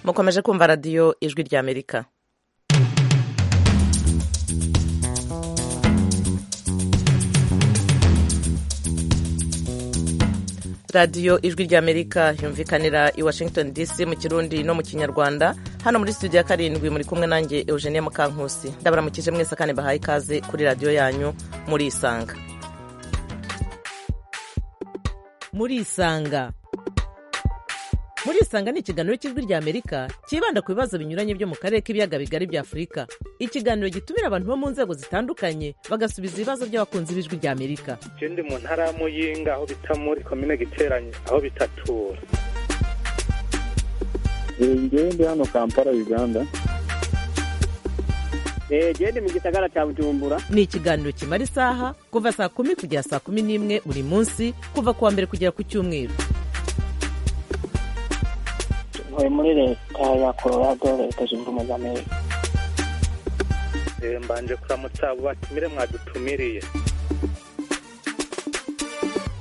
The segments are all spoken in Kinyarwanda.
mukomeje kumva radiyo ijwi ry'amerika radiyo ijwi ry'amerika yumvikanira i washington dc mu kirundi no mu kinyarwanda hano muri studio ya karindwi muri kumwe nanjye eugenie mukankusi ndabaramukije mwese kandi bahaye ikaze kuri radiyo yanyu muri isanga muri isanga muri isanga ni ikiganiro cy'ijwi ry'amerika cyibanda ku bibazo binyuranye byo mu karere k'ibiyaga bigari bya afurika ikiganiro gitumira abantu bo mu nzego zitandukanye bagasubiza ibibazo by'abakunzi b'ijwi ry'amerika je ndi mu ntara ya muyinga aho bita muri komine giteranye aho bitatura njyewe ndi hano kampala uganda gende mu gisagara cya bujumbura ni ikiganiro kimara isaha kuva saa kumi kugera saa kumi n'imwe buri munsi kuva ku wa mbere kugera ku cyumweru ntuye muri leta ya colorado leta zunze ubumwe z'amerika Eh, mbanje kuramutsa abo batumire mwadutumiriye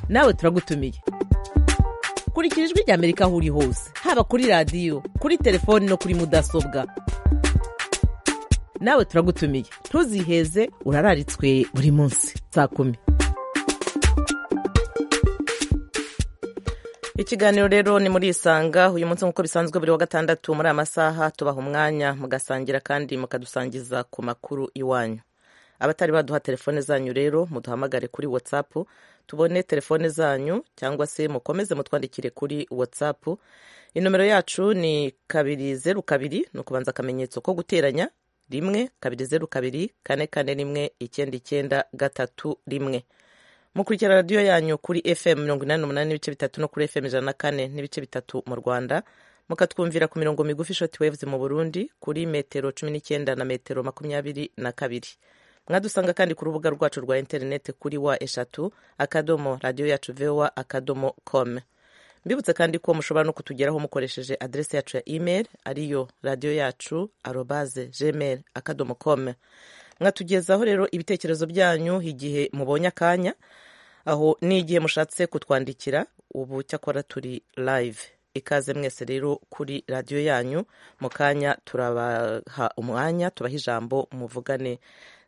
nawe turagutumiye kurikira ijwi ry'amerika aho uri hose haba kuri radiyo kuri telefoni no kuri mudasobwa nawe turagutumiye ntuziheze urararitswe buri munsi saa kumi ikiganiro rero ni muri isanga uyu munsi nk'uko bisanzwe buri wa gatandatu muri aya masaha tubaha umwanya mugasangira kandi mukadusangiza ku makuru iwanyu abatari baduha telefone zanyu rero muduhamagare kuri whatsapp tubone telefone zanyu cyangwa se mukomeze mutwandikire kuri whatsapp inomero yacu ni kabiri zeru kabiri ni ukubanza akamenyetso ko guteranya rimwe kabiri zeru kabiri kane kane rimwe icyenda icyenda gatatu rimwe mukurikira radiyo yanyu kuri fm mirongo inani n'umunani n'ibice bitatu no kuri fm ijana na kane n'ibice bitatu mu rwanda mukatwumvira ku mirongo migufi shoti waves mu burundi kuri metero cumi n'icyenda na metero makumyabiri na kabiri mwadusanga kandi ku rubuga rwacu rwa interineti kuri wa eshatu akadomo radiyo yacu vowa akadomo com mbibutse kandi ko mushobora no kutugeraho mukoresheje aderesi yacu ya email ariyo radiyo yacu arobaze gmail akadomo com mwatugezaho rero ibitekerezo byanyu igihe mubonye akanya aho n'igihe mushatse kutwandikira ubu cyakora turi live ikaze mwese rero kuri radiyo yanyu mu kanya turabaha umwanya tubaha ijambo muvugane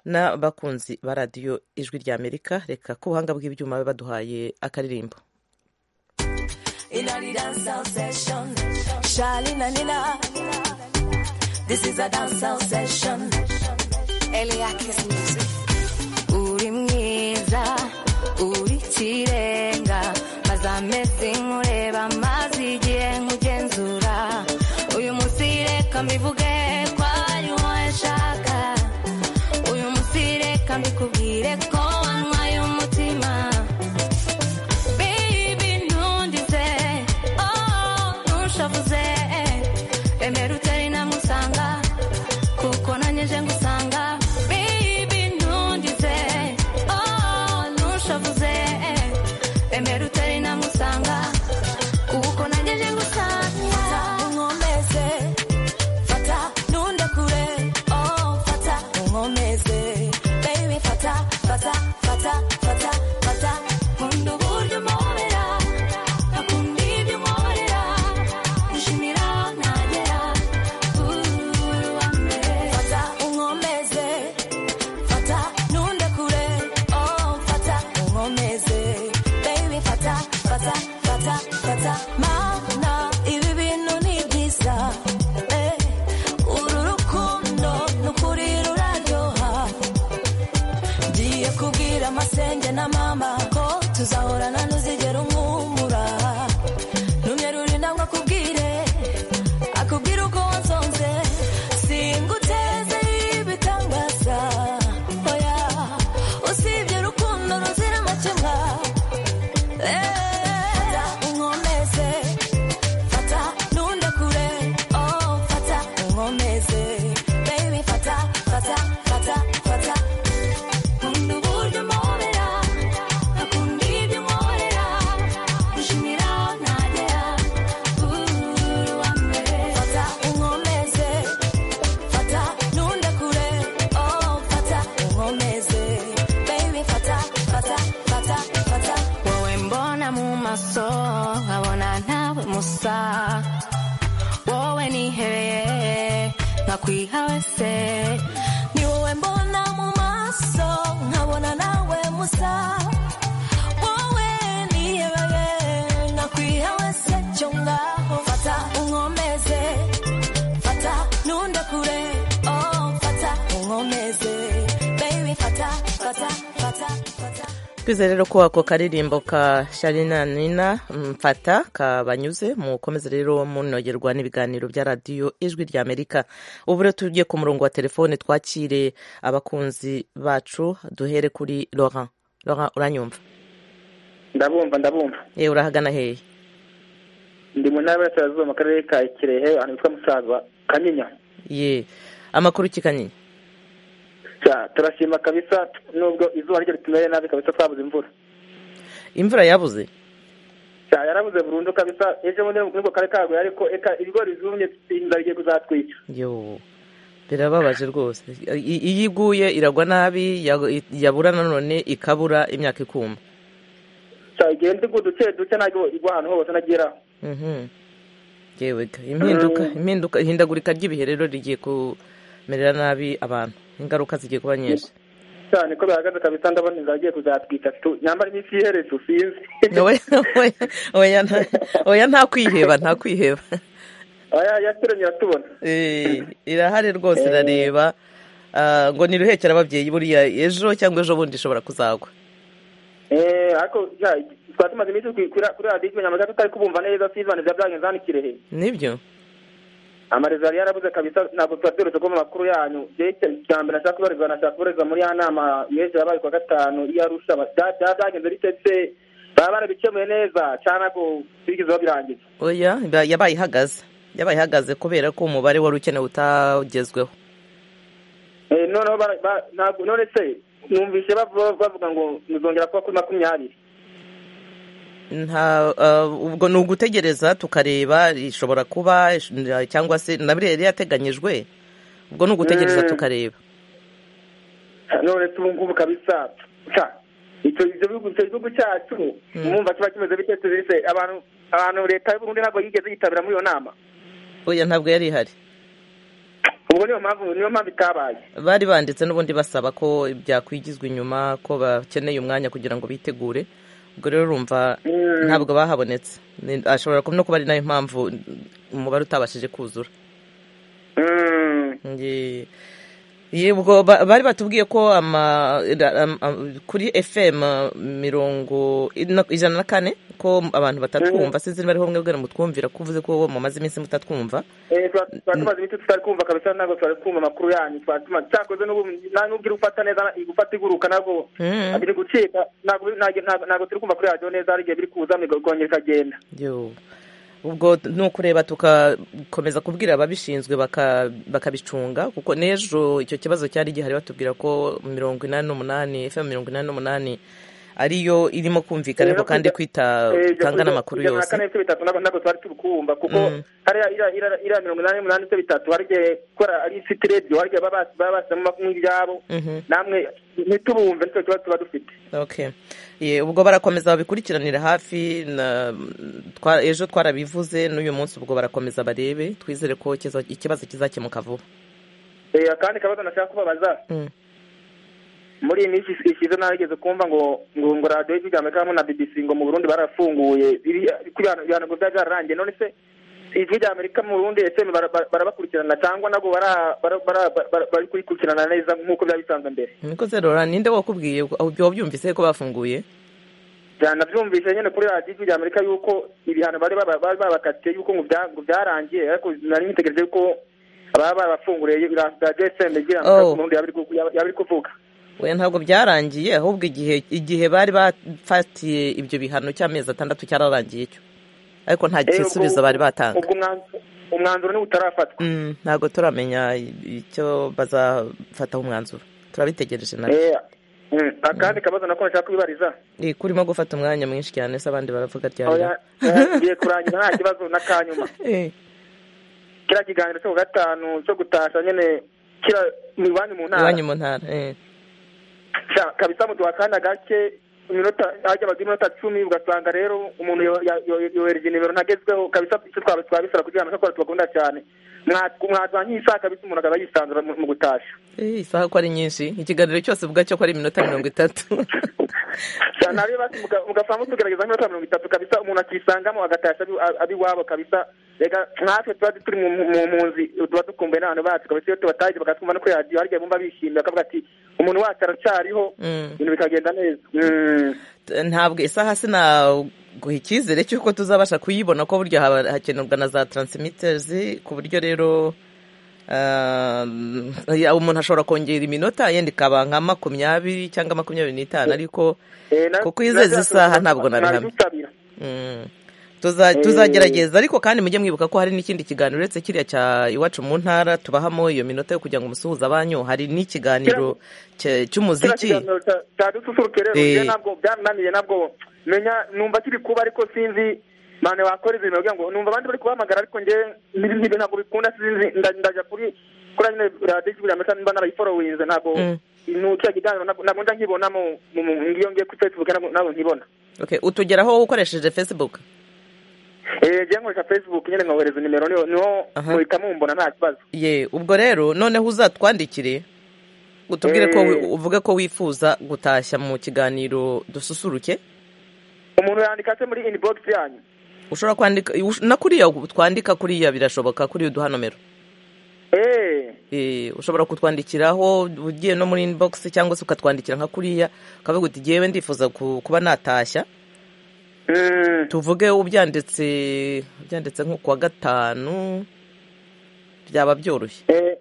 n'abakunzi ba radiyo ijwi ry'amerika reka ko ubuhanga bw'ibyuma biba baduhaye akaririmbo in a the dancehall session. Charlene and Nina. This is a dancehall session. Eliakis music. Uri mwiza, uri kirenga. Maze amezi nkureba, maze igihe nkugenzura. Uyu munsi reka mbivuge ko ari wowe nshaka. Uyu munsi reka mbikubwire ko wanywaye umutima. Baby ntundize oh ntushavuze emera utari namusanga kuko nanjye nje ngusanga Baby ntundize oh ntushavuze emera utari namusanga kuko nanjye nje ngusanga unkomeze fata ntunde kure oh fata unkomeze baby fata fata fata fata fata nkunda uburyo umpobera akunda ibyo unkorera nshimira aho nagera uri uwa mbere fata unkomeze fata ntunde kure oh fata unkomeze baby fata fata fata fata mana ibi bintu ni byiza eh uru rukundo ni ukuri ruraryoha ngiye kubwira amasenge na mama ko tuzahorana ntuzigera umwumura numye ruri ntabwo akubwire akubwira uko wansonze singuteze ibitangaza oya usibye urukundo ruzira amakemwa Eh, unkomeze fata ntunde kure oh fata unkomeze baby fata fata fata fata nkunda uburyo umpobera akunda ibyo unkorera nshimira aho nagera uri uwa mbere fata unkomeze fata ntunde kure oh fata unkomeze baby fata fata fata fata wowe mbona mu maso nkabona ntawe musa wowe ni hera kwiha wese ni wowe mbona mu maso nkabona nawe musa wowe niyebeye nakwiha wese cyo ngaho fata unkomeze fata ntunde kure oh fata unkomeze baby fata fata fata fata twizere rero ko ako karirimbo ka sharina nina mfata kabanyuze mukomeze rero munogerwa n'ibiganiro bya radiyo ijwi rya amerika ubu rero tugiye ku murongo wa telefone twakire abakunzi bacu duhere kuri laurent laurent uranyumva ndabumva ndabumva yewe urahagana hehe ndi mu ntara y'uburasirazuba mu karere ka kirehe ahantu hitwa musaza kanyinya ye amakuru kikanyinya Cya, turashima kabisa nubwo izuba ryo ritumeye nabi kabisa twabuze imvura imvura yabuze Cya, yarabuze burundu kabisa ejo bundi nubwo kare kaguye ariko eka ibigori byumye inzara igiye kuzatwica yo birababaje rwose I- iyo iguye iragwa nabi ya- yabura nanone ikabura imyaka ikuma Cya, igenda igwa duke duke ntabwo igwa ahantu hose nagera Mhm. yewe ga impinduka impinduka ihindagurika ry'ibihe rero rigiye kumerera nabi abantu ingaruka zigiye kuba nyinshi cyane ko bihagaze kabisa ndabona inzara igiye kuzatwika Tu- nyamara iminsi iheretse usinzi Oya, oya, oya, nta- oya nta kwiheba nta kwiheba oya yaturemye iratubona Eh, irahari rwose irareba Ah, ngo niruhekere ababyeyi buriya ejo cyangwa ejo bundi ishobora kuzagwa Eh, ariko ya, twari tumaze iminsi kuri kuri- kuri radiyo nyamara tutari kubumva neza sizani bya byagenze hano i kirehe nibyo amarezo yari yarabuze kabisa ntabwo tuba duherutse kubona amakuru yanyu byerekeye icya mbere nashaka kubarizwa nashaka kubarizwa muri ya nama y'ejo yabaye kuwa gatanu iyo arusha bya- bya- byagenze bite se baba barabikemuye neza cyangwa ntabwo bigeze babirangiza oya ba- yabaye ihagaze yabaye ihagaze kubera ko umubare wari ukenewe utagezweho Eh, noneho bara- ba- ntabwo- none se numvise bavu- bavuga ngo muzongera kuba kuri makumyabiri nta ah, ubwo ni ugutegereza tukareba ishobora kuba ish- na- cyangwa se na biriya yari yateganyijwe ubwo ni ugutegereza Mm. tukareba none se ubu ngubu kabisa ca icyo ivyo bihugu icyo gihugu cyacu mwumva kiba kimeze bite tubise abantu abantu leta y'u burundi ntabwo yigeze yitabira muri iyo nama oya ntabwo yari ihari ubwo niyo mpamvu niyo mpamvu itabaye bari banditse n'ubundi basaba ko byakwigizwa inyuma ko bakeneye umwanya kugira ngo bitegure ubwo rero urumva Mm. ntabwo bahabonetse Ni- ashobora kuba no kuba ari nayo mpamvu umubare utabashije kuzura Mm. Nge- yebwo ba- bari batubwiye ko ama, ra- am- am- kuri fm uh, mirongo ina- ijana na kane ko abantu batatwumva sinzi niba ariho bamwe bwira mutwumvira ko uvuze ko mumaze iminsi mutatwumva Eh, twa- twari tumaze iminsi tutari kumva kabisa ntabwo twari kumva amakuru yanyu twari tumaze cyakoze n'ubu na- n'ubwo iri gufata neza gufata iguruka ntabwo Mm. biri gucika ntabwo biri- ntabwo- ntabwo ntabwo turi kumva kuri radiyo neza hari igihe biri kuza bikongera ikagenda Yo. ubwo ni ukureba tugakomeza kubwira ababishinzwe baka- bakabicunga kuko n'ejo icyo kibazo cyari gihari batubwira ko mirongo inani n'umunani fm mirongo inani n'umunani ariyo irimo kumvikanaho Rero kandi kujya- kwita Eh, ijana- utanga n'amakuru ijana na yose kane ibice bitatu ntabwo ntabwo twari turi kuwumva kuko Mm. hariya iriya- iriya iriya mirongo inani n'umunani ibice bitatu hari igihe kubera ari ifite rediyo hari igihe baba basi- baba bashyizemo amakuru y'ibyabo Mhm. namwe ntitubumve nicyo kibazo tuba dufite okay Ye, ubwo barakomeza babikurikiranira hafi na- twa- ejo twarabivuze n'uyu munsi ubwo barakomeza barebe twizere ko kiza- ikibazo kizakemuka vuba Eh, akandi kabazo nashaka kubabaza Mm. muri iyi minsi ishize narigeze kumva ngo ngo ngo radiyo y'ijwi rya amerika hamwe na bbc ngo mu burundi barafunguye Biriya- kuko ibihano- ibihano ngo byari byararangiye none se ijwi rya amerika mu burundi ese bara- bara- barabakurikirana cyangwa nabwo bara- bara- bara- bara- bari kurikurikirana neza nk'uko byari bisanzwe mbere nikoze rora ninde wakubwiye ubyo wabyumvise ko bafunguye Ja, nabyumvise nyine kuri radiyo y'ijwi rya amerika yuko ibihano bari baba- bari babakatiye yuko ngo bya- ngo byarangiye ariko nari nitegereje yuko baba barabafunguriye radiyo fm igira ngo Oh. mu burundi yaba iri ku- yaba- yaba iri kuvuga we ntabwo byarangiye ahubwo igihe igihe bari bafatiye ibyo bihano cy'amezi atandatu cyararangiye cyo ariko nta Eh, ubwo- gisubizo bari batanga ubwo umwanzu- umwanzuro niwo utarafatwa Mm, ntabwo turamenya icyo bazafataho umwanzuro turabitegereje na Eh, mm, akandi kabazo nako nashaka kubibariza Eh, kurimo gufata umwanya mwinshi cyane se abandi baravuga ryarya Oya, eh, ngiye kurangiza nta kibazo n'akanyuma Eh, kiriya kiganiro cyo ku gatanu cyo gutasha nyine kira mu iwanyu mu ntara iwanyu mu ntara eh. Sha, kabisa muduha akanya gake iminota hajyabaga iminota cumi ugasanga rero umuntu yo- ya- yo- yohereje nimero ntagezweho kabisa icyo twabisaba kugira ngo nashobora tubakunda cyane mwazanye isaha kabisa umuntu akaba yisanzura mu mu gutashya Eh, isaha ko ari nyinshi ikiganiro cyose uvuga cyo ko ari iminota mirongo itatu cyane ariyo basi muga- mugasanga mutugerageza nk'iminota mirongo itatu kabisa umuntu akisangamo agatashya abi- abi iwabo kabisa reka nkatwe tuba turi mu mu- mu mpunzi tuba dukumbuye n'abantu bacu kabisa iyo tubataje bakatwumva no kuri radiyo hari igihe bumva bishimye bakavuga ati umuntu wacu aracariho Mm. ibintu bikagenda neza Mm. ntabwo isaha sinaguha icyizere cy'uko tuzabasha kuyibona ko burya haba- hakenerwa na za taransimitezi ku buryo rero ah, ya, umuntu ashobora kongera iminota yenda ikaba nka makumyabiri cyangwa makumyabiri n'itanu ariko Eh, na- Kuko izi- izi saha ntabwo nabihamya. nabidutabira. mm, tuza- tuzagerageza ariko kandi mujye mwibuka ko hari n'ikindi kiganiro uretse kiriya cya iwacu mu ntara tubahamo iyo minota yo kugira ngo umusuhuza banyu hari n'ikiganiro cya- kiriya cy'umuziki kiganiro cya- cya dususuruke rero Eh. njye ntabwo byarananiye nabwo menya numva kiri kuba ariko sinzi mane wakora ibintu bavuga ngo numva abandi bari kubahamagara ariko njye n'ibindi bintu ntabwo bikunda sinzi nda- ndaja kuri kuri nyine radiyo ijwi ry'amerika mba narayiforowinze ntabwo Mm. nu- kiriya kiganiro ntabwo ntabwo nja nkibonamo mu- mu- ngiyo ngiye kuri facebook ntabwo ntabwo nkibona Okay, utugeraho ukoresheje facebook Eh, njye nkoresha facebook nyine nkohereza nimero niho niho Aha. muhita mumbona nta kibazo ye ubwo rero noneho uzatwandikire utubwire ko wi- Eh. uvuge ko wifuza gutashya mu kiganiro dususuruke umuntu yandika se muri inbox yanyu ushobora kwandika ush- na kuriya twandika kuriya birashoboka kuri uduha nomero eh Eh, ushobora kutwandikiraho ugiye no muri inbox cyangwa se ukatwandikira nka kuriya ukavuga uti jyewe ndifuza ku- kuba natashya Mm. tuvuge ubyanditse byanditse nko ku wa gatanu byaba byoroshye Eh,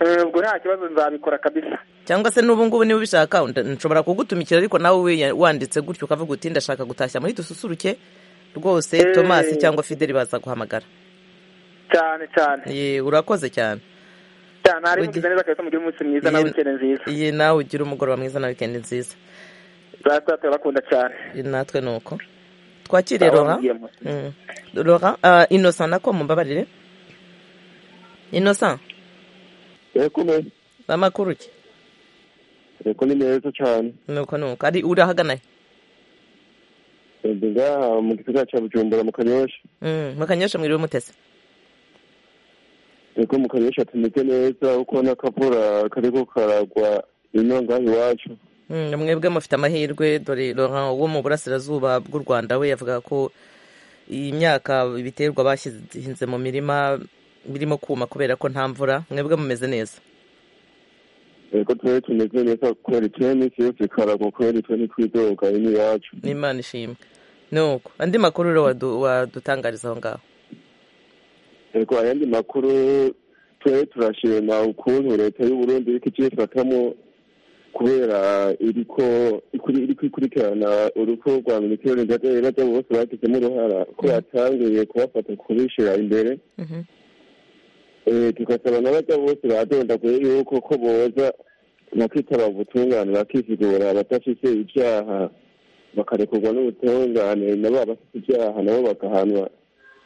eh, ubwo nta kibazo nzabikora kabisa cyangwa se n'ubu ngubu niba ubishaka nda- nshobora kugutumikira ariko nawe wiya- wanditse gutyo ukavuga uti ndashaka gutashya muri dususuruke rwose Eh. thomas cyangwa fideli baza guhamagara cyane cyane Ye, urakoze cyane cyane Ugi- hari mugize neza kabisa mugire umunsi mwiza na Ye- wikende nziza Ye, nawe ugira umugoroba mwiza na wikendi nziza data turabakunda cyane Ye, natwe ni uko twakiriye rora Abamubwiye mu- Mm. rora ah, innocent nako mumbabarire innocent yego amakuru ki yego ni meza cyane nuko nuko ari urahagana he? yego ngaha mu gisagara cya bujumbura mu kanyosha Mm, mukanyosha mwiriwe mutese yego mu kanyosha tumeze neza kuko n'akavura kariko karagwa ino ngaha iwacu Mm, mwebwe mufite amahirwe dore Laurent wo mu burasirazuba bw'u Rwanda we yavuga ko iyi myaka ibiterwa bashyize mu mirima birimo kuma kubera ko nta mvura mwebwe mumeze neza yego twe tumeze neza kubera ituye iminsi yose karagwa kubera ituye ntitwidoga ino iwacu n'imana ishimwe nuko andi makuru rero wadu- wadutangariza aho ngaho yego ayandi makuru twe turashima ukuntu leta y'u Burundi iriko ikifatamo kubera iriko ikuri- iriko ikurikirana urupfu rwa minisitiri w'uburenganzira bose bagizemo uruhara ko yatangiye kubafata kubishira imbere Mhm. Eh, tugasaba n'abajya bose badondaguye yuko ko boza bakitaba ubutungane bakivugura abadafite ivyaha bakarekurwa n'ubutungane nabo abafite ivyaha nabo bagahanwa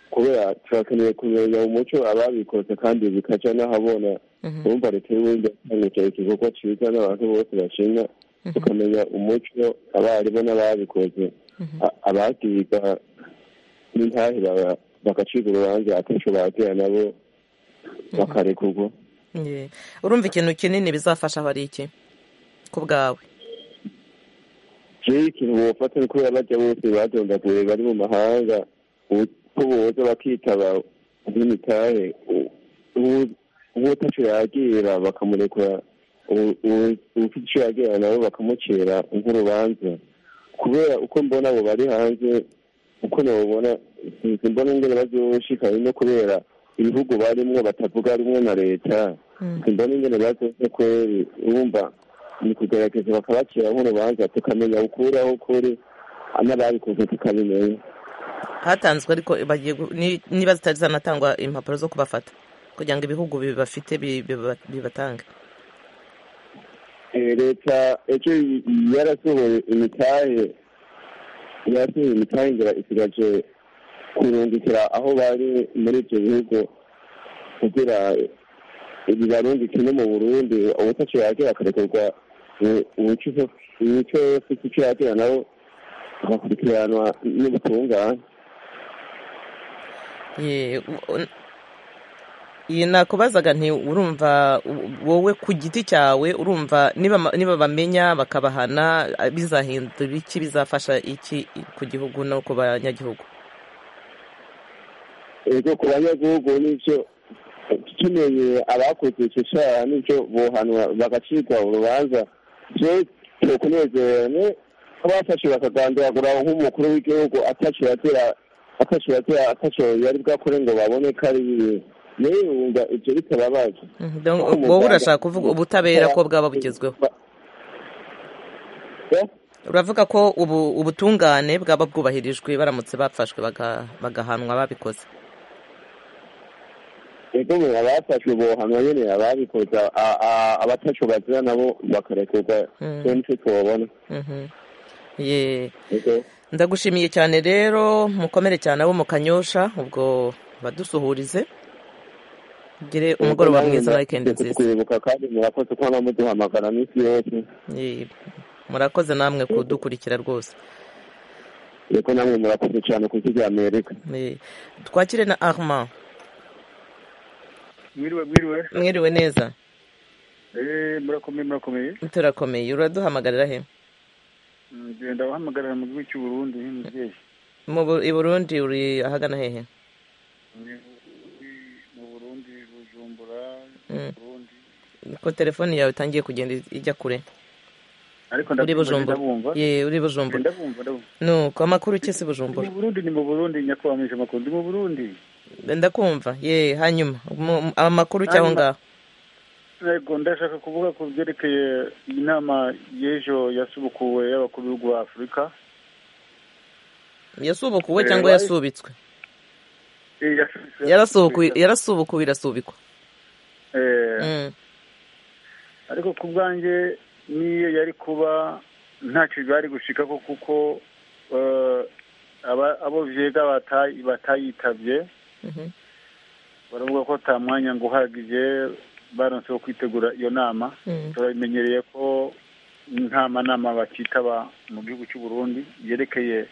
kubera turakeneye kumenya umuco ababikoze kandi bikaca n'ahabona Mhm. urumva leta y'uburundi yatangije igikorwa ciza n'abantu bose bashima tukamenya umuco abarimu n'ababikoze A- abagiga n'intahe baba- bagacibwa urubanza atesho bagira nabo bakarekurwa Ye. urumva ikintu kinini bizafasha bari iki ku bwawe jewe ikintu bofata ni kubera bajya bose badondaguye bari mu mahanga u- ko boza bakitaba nk'imitahe uwotaco yagira bakamurekura ufite ico yagira nabo bakamucira nk'urubanza kubera uko mbona abo bari hanze uko nabobona sinzi mbona ingene bazoshika no kubera ibihugu barimwo batavuga rumwe na leta simbona ingene bazoze kweri urumva ni kugerageza bakabacira nk'urubanza tukamenya ukuraho ukuri n'ababikoze tukabimenya hatanzwe ariko bagiye gu- ni- niba zitari zanatangwa impapuro zo kubafata kugira ngo ibihugu bibafite bi- biba- bibatange Eh, leta ejo yarasohoye imitahe yarasohoye imitahe ngira isigaje kurungikira aho bari muri ibyo bihugu kugira ibibarundi kimwe mu burundi ubutaco yagira akarekurwa imico yose ico yagira nabo agakurikiranwa n'ubutungane Ye, u- u- iyi nakubazaga nti urumva wowe ku giti cyawe urumva niba niba bamenya bakabahana bizahindura iki bizafasha iki ku gihugu no ku banyagihugu ego ku banyagihugu n'ibyo tumenyeye abakoze icyo cyaha n'ibyo bohanwa bagacirwa urubanza byo tukunezerane abafashe bakagandiragura nk'umukuru w'igihugu atacu yatera atacu yatera atacu yari bwakore ngo babone ko ari bibi rero wumva ibyo bitababaje Mhm, donc wowe urashaka kuvuga ubutabera ko bwaba bugezweho Eh? uravuga ko ubu ubutungane bwaba bwubahirijwe baramutse bafashwe baga- bagahanwa babikoze ego ngo abafashwe bohanwa nyine ababikoze a- a- abatacu bazira nabo bakarekurwa Mm. cyo nicyo tubabona Mhm. Ye. ego ndagushimiye cyane rero mukomere cyane abo mu kanyosha ubwo badusuhurize ugire umugoroba mwiza na wikendi nziza kwibuka kandi murakoze ko muduhamagara minsi yose Ye. murakoze namwe kudukurikira rwose yego namwe murakoze cyane kuzijya amerika Ye. twakire na armand mwiriwe mwiriwe mwiriwe neza Eh, murakomeye murakomeye turakomeye uraduhamagarira he Mm, genda uhamagarira mu gihugu cy'u Burundi nk'umubyeyi Mu Bu- i burundi uri ahagana hehe Ni- ni- mu Burundi Bujumbura Mm. Burundi ko telefone yawe itangiye kugenda ijya kure ariko uri ndabyumva bujumbura ndabumva Ye, uri bujumbura ndabumva ndabumva nuko amakuru iki si Ndi mu bujumbura Burundi ni mu Burundi nyakwamisha amakuru ndi mu Burundi ndakumva ye hanyuma mu- mu- amakuru cyaho Hanyuma. ngaho yego ndashaka kuvuga ku byerekeye inama y'ejo yasubukuwe y'abakuru b'ibihugu ba Afurika yasubukuwe Eh, cyangwa why? yasubitswe Eh, yasubukuwe- yarasubukuwe yarasubukuwe irasubikwa Eh, Mm, ariko ku bwanjye n'iyo yari kuba ntacyo bari gushikaho kuko eh, aba- abo vyega batayi- batayitabye mhm. baravuga ko ata mwanya ngo uhagije baronse wo kwitegura iyo nama Mm. turabimenyereye ko nta manama bakitaba mu gihugu cy'u Burundi yerekeye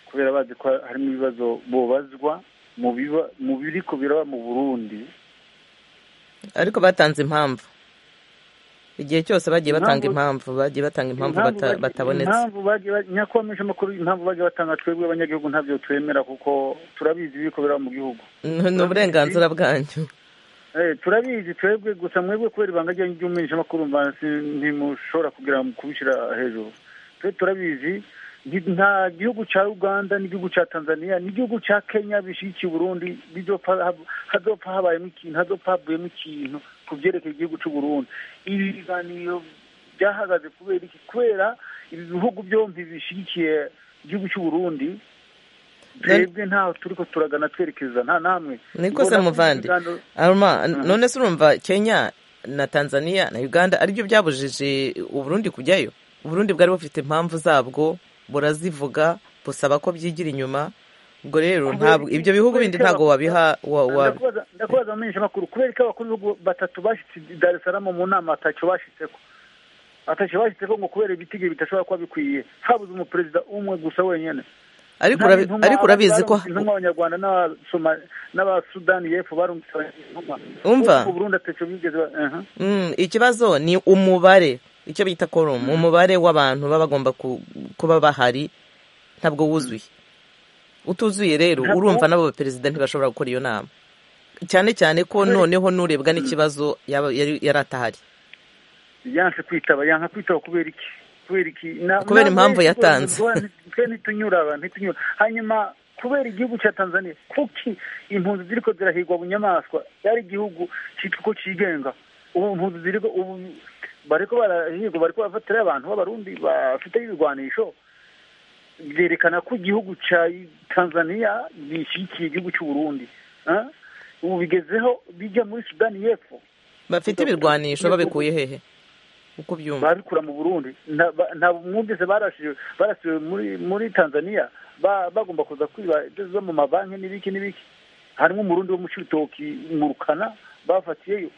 kubera bazi ko harimo ibibazo bubazwa mu biba- mu biriko biraba mu Burundi ariko batanze impamvu igihe cyose bagiye batanga impamvu bagiye batanga impamvu bata- bagiye- batabonetse impamvu bagiye ba- nyakwamisha amakuru impamvu bagiye batanga twebwe abanyagihugu ntabyo twemera kuko turabizi ibiri kubera mu gihugu N- ni uburenganzira bwanyu Eh, turabizi twebwe gusa mwebwe kubera ibanga ryanyu ry'umumenyeshamakuru mva si- ntimushobora kugira mu kubishyira hejuru twe turabizi nti- nta gihugu cya uganda n'igihugu cya tanzania n'igihugu cya kenya bishyigikiye uburundi bizopfa hab- hazopfa habayemo ikintu hazopfa havuyemo ikintu ku byerekeye igihugu cy'u burundi ibi biganiro byahagaze kubera iki kubera ibi bihugu byombi bishyigikiye igihugu cy'u burundi twebwe ntaho turiko turagana twerekeza nta namwe niko se Mbona ko muvandi ibiganiro- aruma none se urumva kenya na tanzania na uganda aribyo byabujije uburundi kujyayo uburundi bwari bufite impamvu zabwo burazivuga busaba ko byigira inyuma ubwo rero ntabwo ibyo bihugu bindi ntabwo wabiha wa, wa, Ndakubaza- ndakubaza amenyesha makuru kubera ko abakuru b'ibihugu batatu bashyitse i dar es salaam mu nama atacyo bashyitseko atacyo bashyitseko ngo kubera ibitigiri bidashobora kuba bikwiye habuze umuperezida umwe gusa wenyine ariko Nta urabi- intumwa ariko urabizi ko barungitse intumwa abanyarwanda n'abasoma- n'abasudani y'epfo barungitse intumwa Umva. Kuko uburundi atacyo bigeze ba- aha. Mm, ikibazo ni umubare icyo bita korumu umubare w'abantu baba bagomba ku- kuba bahari ntabwo wuzuye utuzuye rero Ntabwo- urumva n'abo baperezida ntibashobora gukora iyo nama cyane cyane ko noneho n'urebwa n'ikibazo yaba- yari yari atahari yanse kwitaba yanka kwitaba kubera iki kubera iki Na- Kubera na- impamvu na- yatanze. twe twe ntitunyura aba, ntitunyura hanyuma kubera igihugu cya tanzania kuki impunzi ziriko zirahigwa bunyamaswa yari igihugu cyitwa ko cigenga ubu impunzi ziriko ubu bariko barahigwa bariko barafatirayo abantu b'abarundi bafite ibigwanisho byerekana ko igihugu cya tanzania gishyigikiye igihugu cy'u burundi Ah? ubu bigezeho bijya muri sudani y'epfo bafite ibirwanisho babikuye hehe uko ubyumva babikura mu burundi nta- ba- ntabwo mwumvise barasiwe barasiwe muri muri tanzania ba- bagomba kuza kwiba ibyo zo mu mabanki n'ibiki n'ibiki harimo umurundi wo mu cibitoki mu rukana bafatiyeyo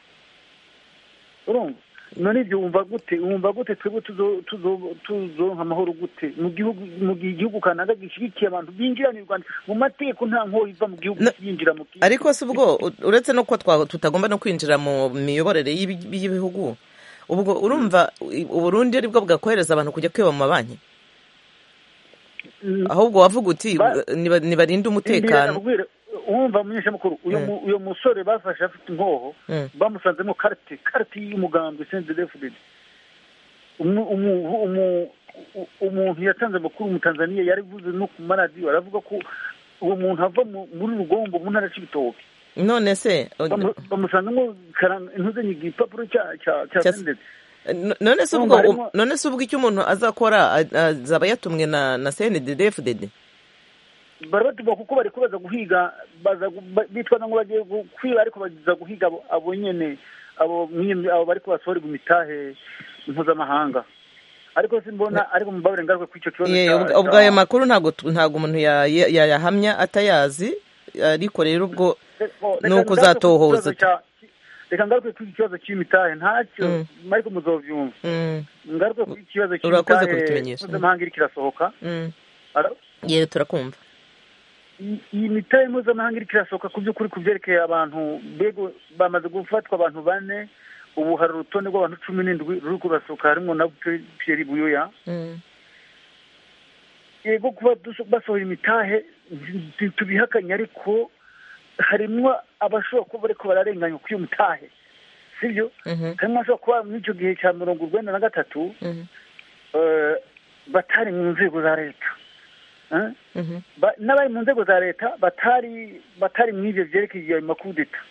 urumva none ibyo wumva gute wumva gute twebwe tuzo- tuzo- tuzonka amahoro gute mu gihugu mu gihe igihugu kanaka gishyigikiye abantu binjira mu rwanda mu mategeko nta nkoho iva mu gihugu Na- yinjira mu kindi ariko si ubwo u- uretse no kuba twa- tutagomba no kwinjira mu miyoborere y'ibi- y'ibihugu ubwo urumva i- uburundi ari bwo bwakohereza abantu kujya kwiba mu mabanki Mm. ahubwo wavuga uti Ba- "Niba- nibarinde Ndera umutekano nakubwira, wumva munyeshamakuru uyu Mm. mu- uyu musore bafashe afite inkoho Mm. bamusanzemo karite karite y'umugambwe senze defudedi umu- umu- umu- u- umuntu yatanze amakuru mu tanzaniya yarivuze no ku maradiyo aravuga ko uwo muntu ava mu- muri rugombo mu ntara cy'ibitoki none se Bamu- bamusangamo karanga- intuzanyi igipapuro cya cya cya Cya- senderi No- none se Urumva ubwo harimo- none se ubwo icyo umuntu azakora a- azaba yatumwe na na CNDD-FDD barabatuma kuko bari kubaza guhiga baza gu- ba- bitwaza ngo bagiye gu- kwiba ariko bagiza guhiga abo- abo nyene abo mwimye- abo bari kubasohorerwa imitahe mpuzamahanga ariko simbona ariko mubabure ngaruka ku ico kibazo Ye, ca- ubwo- ca- ubwo ayo makuru ntabwo tu- ntabwo umuntu ya- ya- yayahamya atayazi ariko rero ubwo Reka- oh, reka ni uko ngaruke ku uzatohoza kibazo tu- ca- reka ngaruke ku ikibazo c'imitahe ntacyo Mm. ariko muzovyumva Mm, ngaruke ku ikibazo Urakoze c'imitahe kubitumenyesha. mpuzamahanga iriko irasohoka mm. Ara- ye turakumva iyi- iyi mitahe mpuzamahanga iriko irasohoka ku by'ukuri ku byerekeye abantu bego bamaze gufatwa abantu bane ubu hari urutonde rw'abantu cumi n'indwi ruri kurasohoka harimo na Pierre- Pierre buyoya Mm, yego kuba duso- basohora imitahe nti- tubihakanye ariko harimwo abashobora kuba bariko bararenganywa kuri iyo mitahe sibyo mhm, harimo abashobora kuba muri icyo gihe cya mirongo urwenda na gatatu mhm, eh, batari mu nzego za leta Eh? mhm. Ba- n'abari mu nzego za leta batari batari mu ivyo vyerekeye ayo makudeta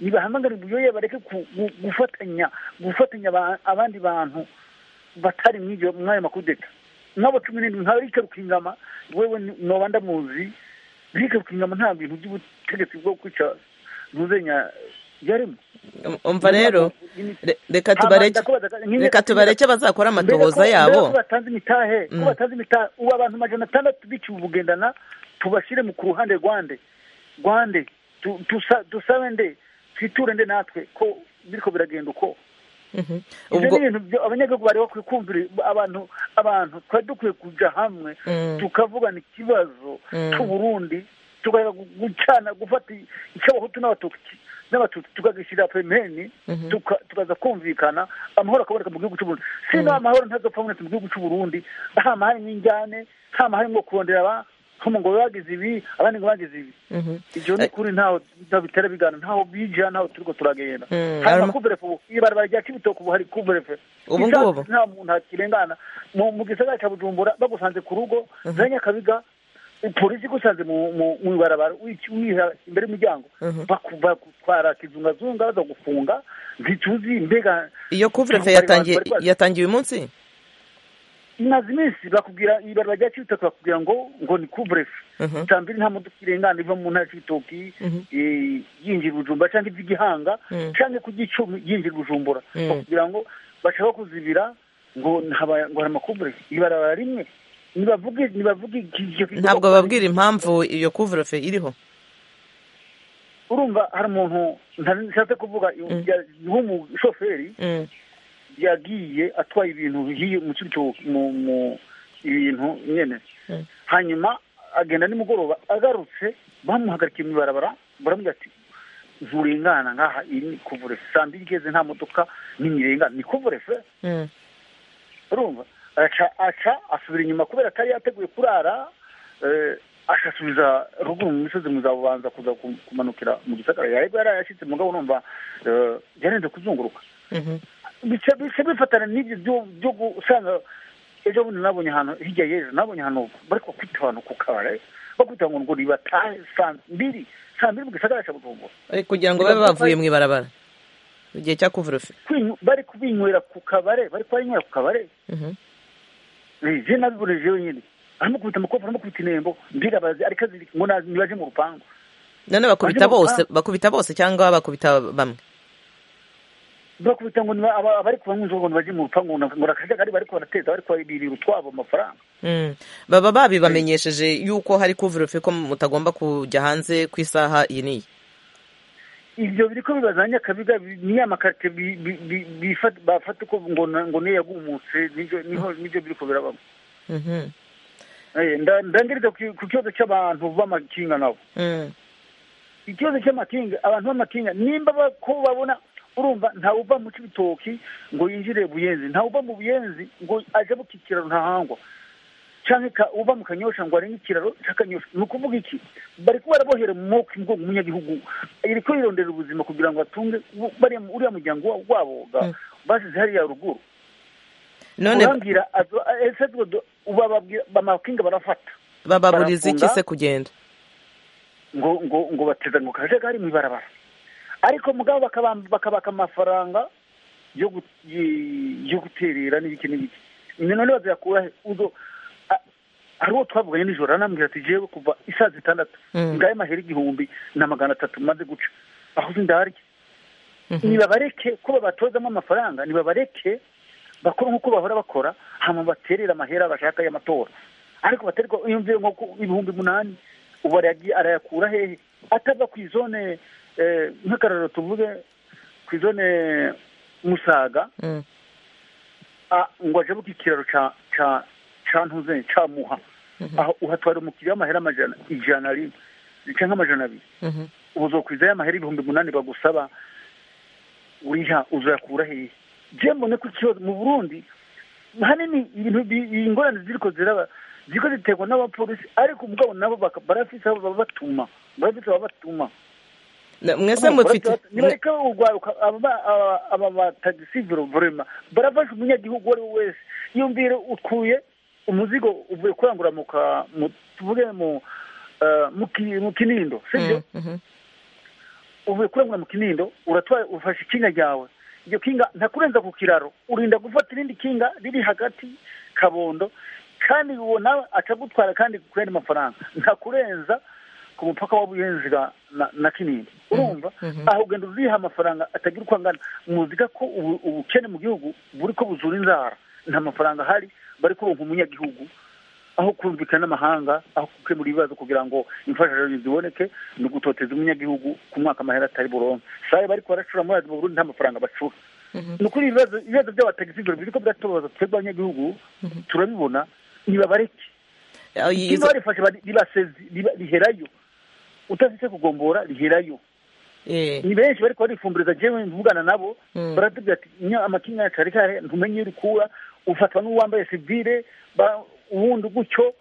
nibahamagarira uburyoya bareke ku- gu- gufatanya gufatanya aba- abandi bantu batari mu ivyo mw'ayo makudeta nk'abo cumi n'indwi nka rike rukingama wewe ni- noba ndamuzi rike rukingama nta bintu by'ubutegetsi bwo kwica ntuzenya byarimo Um- umva rero re- reka tubareke reka tubareke bazakora amatohoza ko yabo batanze imitahe ko Mm. batanze imitahe ubu abantu majana atandatu biciwe ubugendana tubashyire mu ku ruhande rwande rwande Tu- tusa- dusabe nde twiture nde natwe ko biriko biragenda uko Mhm. ibyo ubwo ni ibintu byo abanyagihugu bari bakwiye kumvira abantu abantu twari dukwiye kuja hamwe Mm. tukavugana ikibazo Mm. cy'uburundi tugaha gucana gufata icy'abahutu n'abatutsi n'abatutsi tukagishyira pemeni Mhm. tuka- tukaza kumvikana amahoro akaboneka mu gihugu cy'uburundi sino amahoro ntazopfa abonetse mu gihugu cy'uburundi hama harimwo injyane hama harimwo kurondera aba hama ngo bagize ibi abandi ngo bagize ibi mhm. ivyo ni kuri ntaho ntaho bitera bigana ntaho bija ntaho turiko turagenda Mm, hanyuma arama- kuverefe ubu ibarabara rya kibitoke ubu hari kuverefe Ubu Isaha ngubu? nta muntu akirengana mu mu gisagara ca bujumbura bagusanze ku rugo za nyakabiga polisi igusanze mu- mu mu ibarabara wici- wiha imbere y'umuryango Mhm. Baku- bakutwara kizungazunga baza gufunga ntituzi mbega iyo kuvurete Bari- bari- yatangiye bari- bari- yatangiye uyu munsi imaze iminsi bakubwira ibarura rya kibitoki bakubwira ngo ngo ni kubrefe Mhm. itambiri nta modoka irengana iva mu ntara ya kibitoki Mhm. eh, yinjira ibujumba cyangwa iva i gihanga Mm. cyangwa ku gicumbi yinjira ibujumbura Mm. bakubwira ngo bashaka kuzibira ngo ntaba- ngo hari amakubrefe ibarabara rimwe nibavuge nibavuge icyo kigo- ntabwo babwira impamvu iyo kuvurete iriho urumva hari umuntu ntari nshatse kuvuga Mm. ya- w'umushoferi Mm, yagiye atwaye ibintu hiyo mu cyo mu mu ibintu nyene Mm. hanyuma agenda nimugoroba agarutse bamuhagarikiye mu ibarabara baramubwira ati nturengana ngaha iri ni kuvure saa mbiri igeze nta modoka n'imirengana ni kuvure se mm, urumva aca aca asubira inyuma kubera atari yateguye kurara eh, ashasubiza ruguru mu misozi muzabanza kuza ku- kumanukira mu gisagara yarego yari yashyitse mugabo urumva eh, yarenze kuzunguruka mhm. bica bica bifatana n'ibyo byo- byo gusanga ejo bundi nabonye ahantu hirya y'ejo nabonye ahantu bari kwita abantu ku kabare bakubita ngo ngo nibatahe saa mbiri saa mbiri mu gisagara cya bujumbura Ari kugira ngo babe bavuye mu ibarabara mu gihe cya kuvurete Kwinyu- bari kubinywera ku kabare bari kubanywera ku kabare Eh, je nabiboneye jewe nyine aramukubita amakofi aramukubita intembo mbega bazi ariko azirika ngo nazi ntibaje mu rupangu none bakubita Barimo bose gukora. bakubita bose cyangwa bakubita bamwe bakubita ngo niba- aba- abari kubanywa inzoga ngo ntibaje mu rupangu ngo na- ngo nakajagari bariko barateza bariko babirira utwabo amafaranga Mm. baba babibamenyesheje yuko hari kuvurete ko mutagomba kujya hanze ku isaha iyi n'iyi ibyo biri ko bibazanye akabiga bi- ni ya makarite bi- bi- bi- bifata- bafata uko ngo na- ngo niyo yagumutse nibyo niho- nibyo biri ko birabamo Mhm. Eh, nda- ndangiriza ku ku kibazo cy'abantu b'amakinga nabo Mm. ikibazo cy'amakinga abantu b'amakinga nimba ba- ko babona urumva ntawe uva mu cy'ibitoki ngo yinjire buyenzi ntawe uva mu buyenzi ngo aje mu kikiraro ntahangwa canke ka- uva mu kanyosha ngo arenge ikiraro c'akanyosha ni ukuvuga iki bariko barabohera mu moko imigongo umunyagihugu iriko yirondera ubuzima kugira ngo atunge u- bariya mu- uriya muryango wa- waboga Mm. basize hariya ruguru none urambwira azo- ese ubwo do- uba babwira- bamakinga barafata bababuriza iki barafunga. se kugenda ngo ngo ngo bateza ngo kajagari mu ibarabara ariko mugabo bakabam- bakabaka amafaranga yo gu- y- yo guterera n'ibiki n'ibiki nyine none bazayakura he uzo a- hari uwo twavuganye nijoro aranambwira ati jewe kuva isaha zitandatu Mm. ngaye mahera igihumbi na magana atatu maze guca aho uzi ndarya Mhm. nibabareke ko babatozamo amafaranga nibabareke bakora nk'uko bahora bakora hama baterera amahera bashaka y'amatora ariko baterwa yumviye nko ku ibihumbi umunani ubu arayagiye- arayakura hehe atava ku izone eh, nk'akararo tuvuge ku izone musaga Mm. a- ngo aje buka ikiraro ca ca ca ntuze ca muha aho uhatwara umukiriya w'amahera amajana ijana rimwe canke amajana abiri Mhm. uzokwiza y'amahera ibihumbi munani bagusaba uriha uzakura hehe je mbone ko ikibazo mu burundi hanini ibintu bi- ingorane ziriko ziraba ziriko ziterwa n'abapolisi ariko mugabo nabo baka- barafise abo babatuma barafise ababatuma Na- mwese mufite nibareka urwaruka aba ba- aba- aba batagisi vorema barafasha umunyagihugu uwo ari we wese yumvire utwuye umuzigo uvuye kurangura mu ka- mu- tuvuge mu eh, mu ki- mu kinindo sibyo Mm, mhm. uvuye kurangura mu kinindo uratwara ufashe ikinga ryawe iryo kinga ntakurenza ku kiraro urinda gufata irindi kinga riri hagati kabondo kandi uwo nawe akagutwara kandi ku yandi mafaranga ntakurenza ku mupaka wa buyenzi ga- na- na kinindi urumva aho ugenda uriha amafaranga atagira uko angana muzika ko ubu- ubukene mu gihugu buri ko buzura inzara nta mafaranga ahari bari kuronka umunyagihugu aho kumvikana n'amahanga aho gukemura ibibazo kugira ngo imfashanyo ziboneke ni ugutoteza umunyagihugu ku mwaka amahera atari buronke sabe bari baracura muri mu burundi nta mafaranga bacura ni ukuri ibibazo ibibazo by'abatagisi ibyo biriko biratubaza twebwe abanyagihugu turabibona ntibabareke Ah, iyi- ikintu izo- barifashe bari- ribasezi riba- riherayo utafite kugombora riherayo eh, ni benshi bariko barifumbuliza jewe mvugana nabo Mm. baratubwira ati nya amakinga yacu ari kare ntumenye iyo urikura ufatwa n'uwambaye sivile ba- uwundi gutyo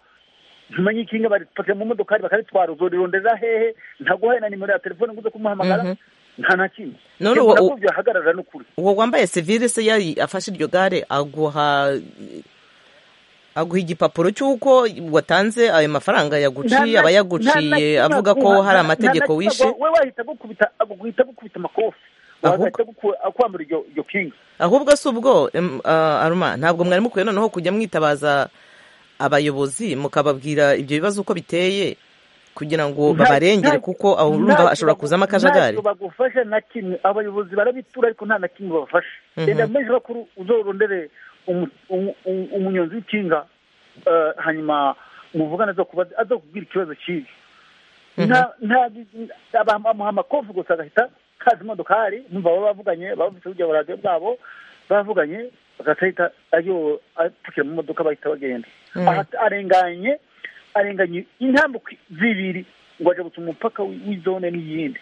ntumenye ikinga baripakira mu modokari bakaritwara uzorirondera hehe ntaguhaye na nimero ya telefone ngo uze kumuhamagara Mhm. nta na kimwe None Jewe uwo- nakubwiye ahagarara n'ukuri uwo wambaye sivile se yari afashe iryo gare aguha aguha igipapuro cy'uko watanze ayo mafaranga Nta yaguciye na- aba nta na yaguciye kimwe avuga ko hari aguha, nta- nta na amategeko kimwe wishe aguha. we wahita gukubita aguhita gukubita amakofi Ahubwo- wahita guku- akwambura iryo iryo kinga ahubwo si ubwo em, ah, aruma ntabwo mwari mukwiye noneho kujya mwitabaza abayobozi mukababwira ibyo bibazo uko biteye kugira ngo Nta- babarengere nta- kuko aho ntacyo urumva hashobora bagu- kuzamo akajagari ntacyo bagufasha na kimwe abayobozi barabitura ariko nta na kimwe babafasha Mhm. renda menshi bakuru uzorondere umu- umu- umu- umunyonzi w'ikinga eh, hanyuma muvugane azokubaza azokubwira ikibazo kibi nta nta aba- bamuha amakofi gusa agahita kaza imodokari numva baba bavuganye bavuze burya buradiyo bwabo bavuganye bagahita ayo apfukira mu modoka bahita bagenda aha arenganye arenganye intambuko zibiri ngo aje guca umupaka w'i- w'izone n'iyindi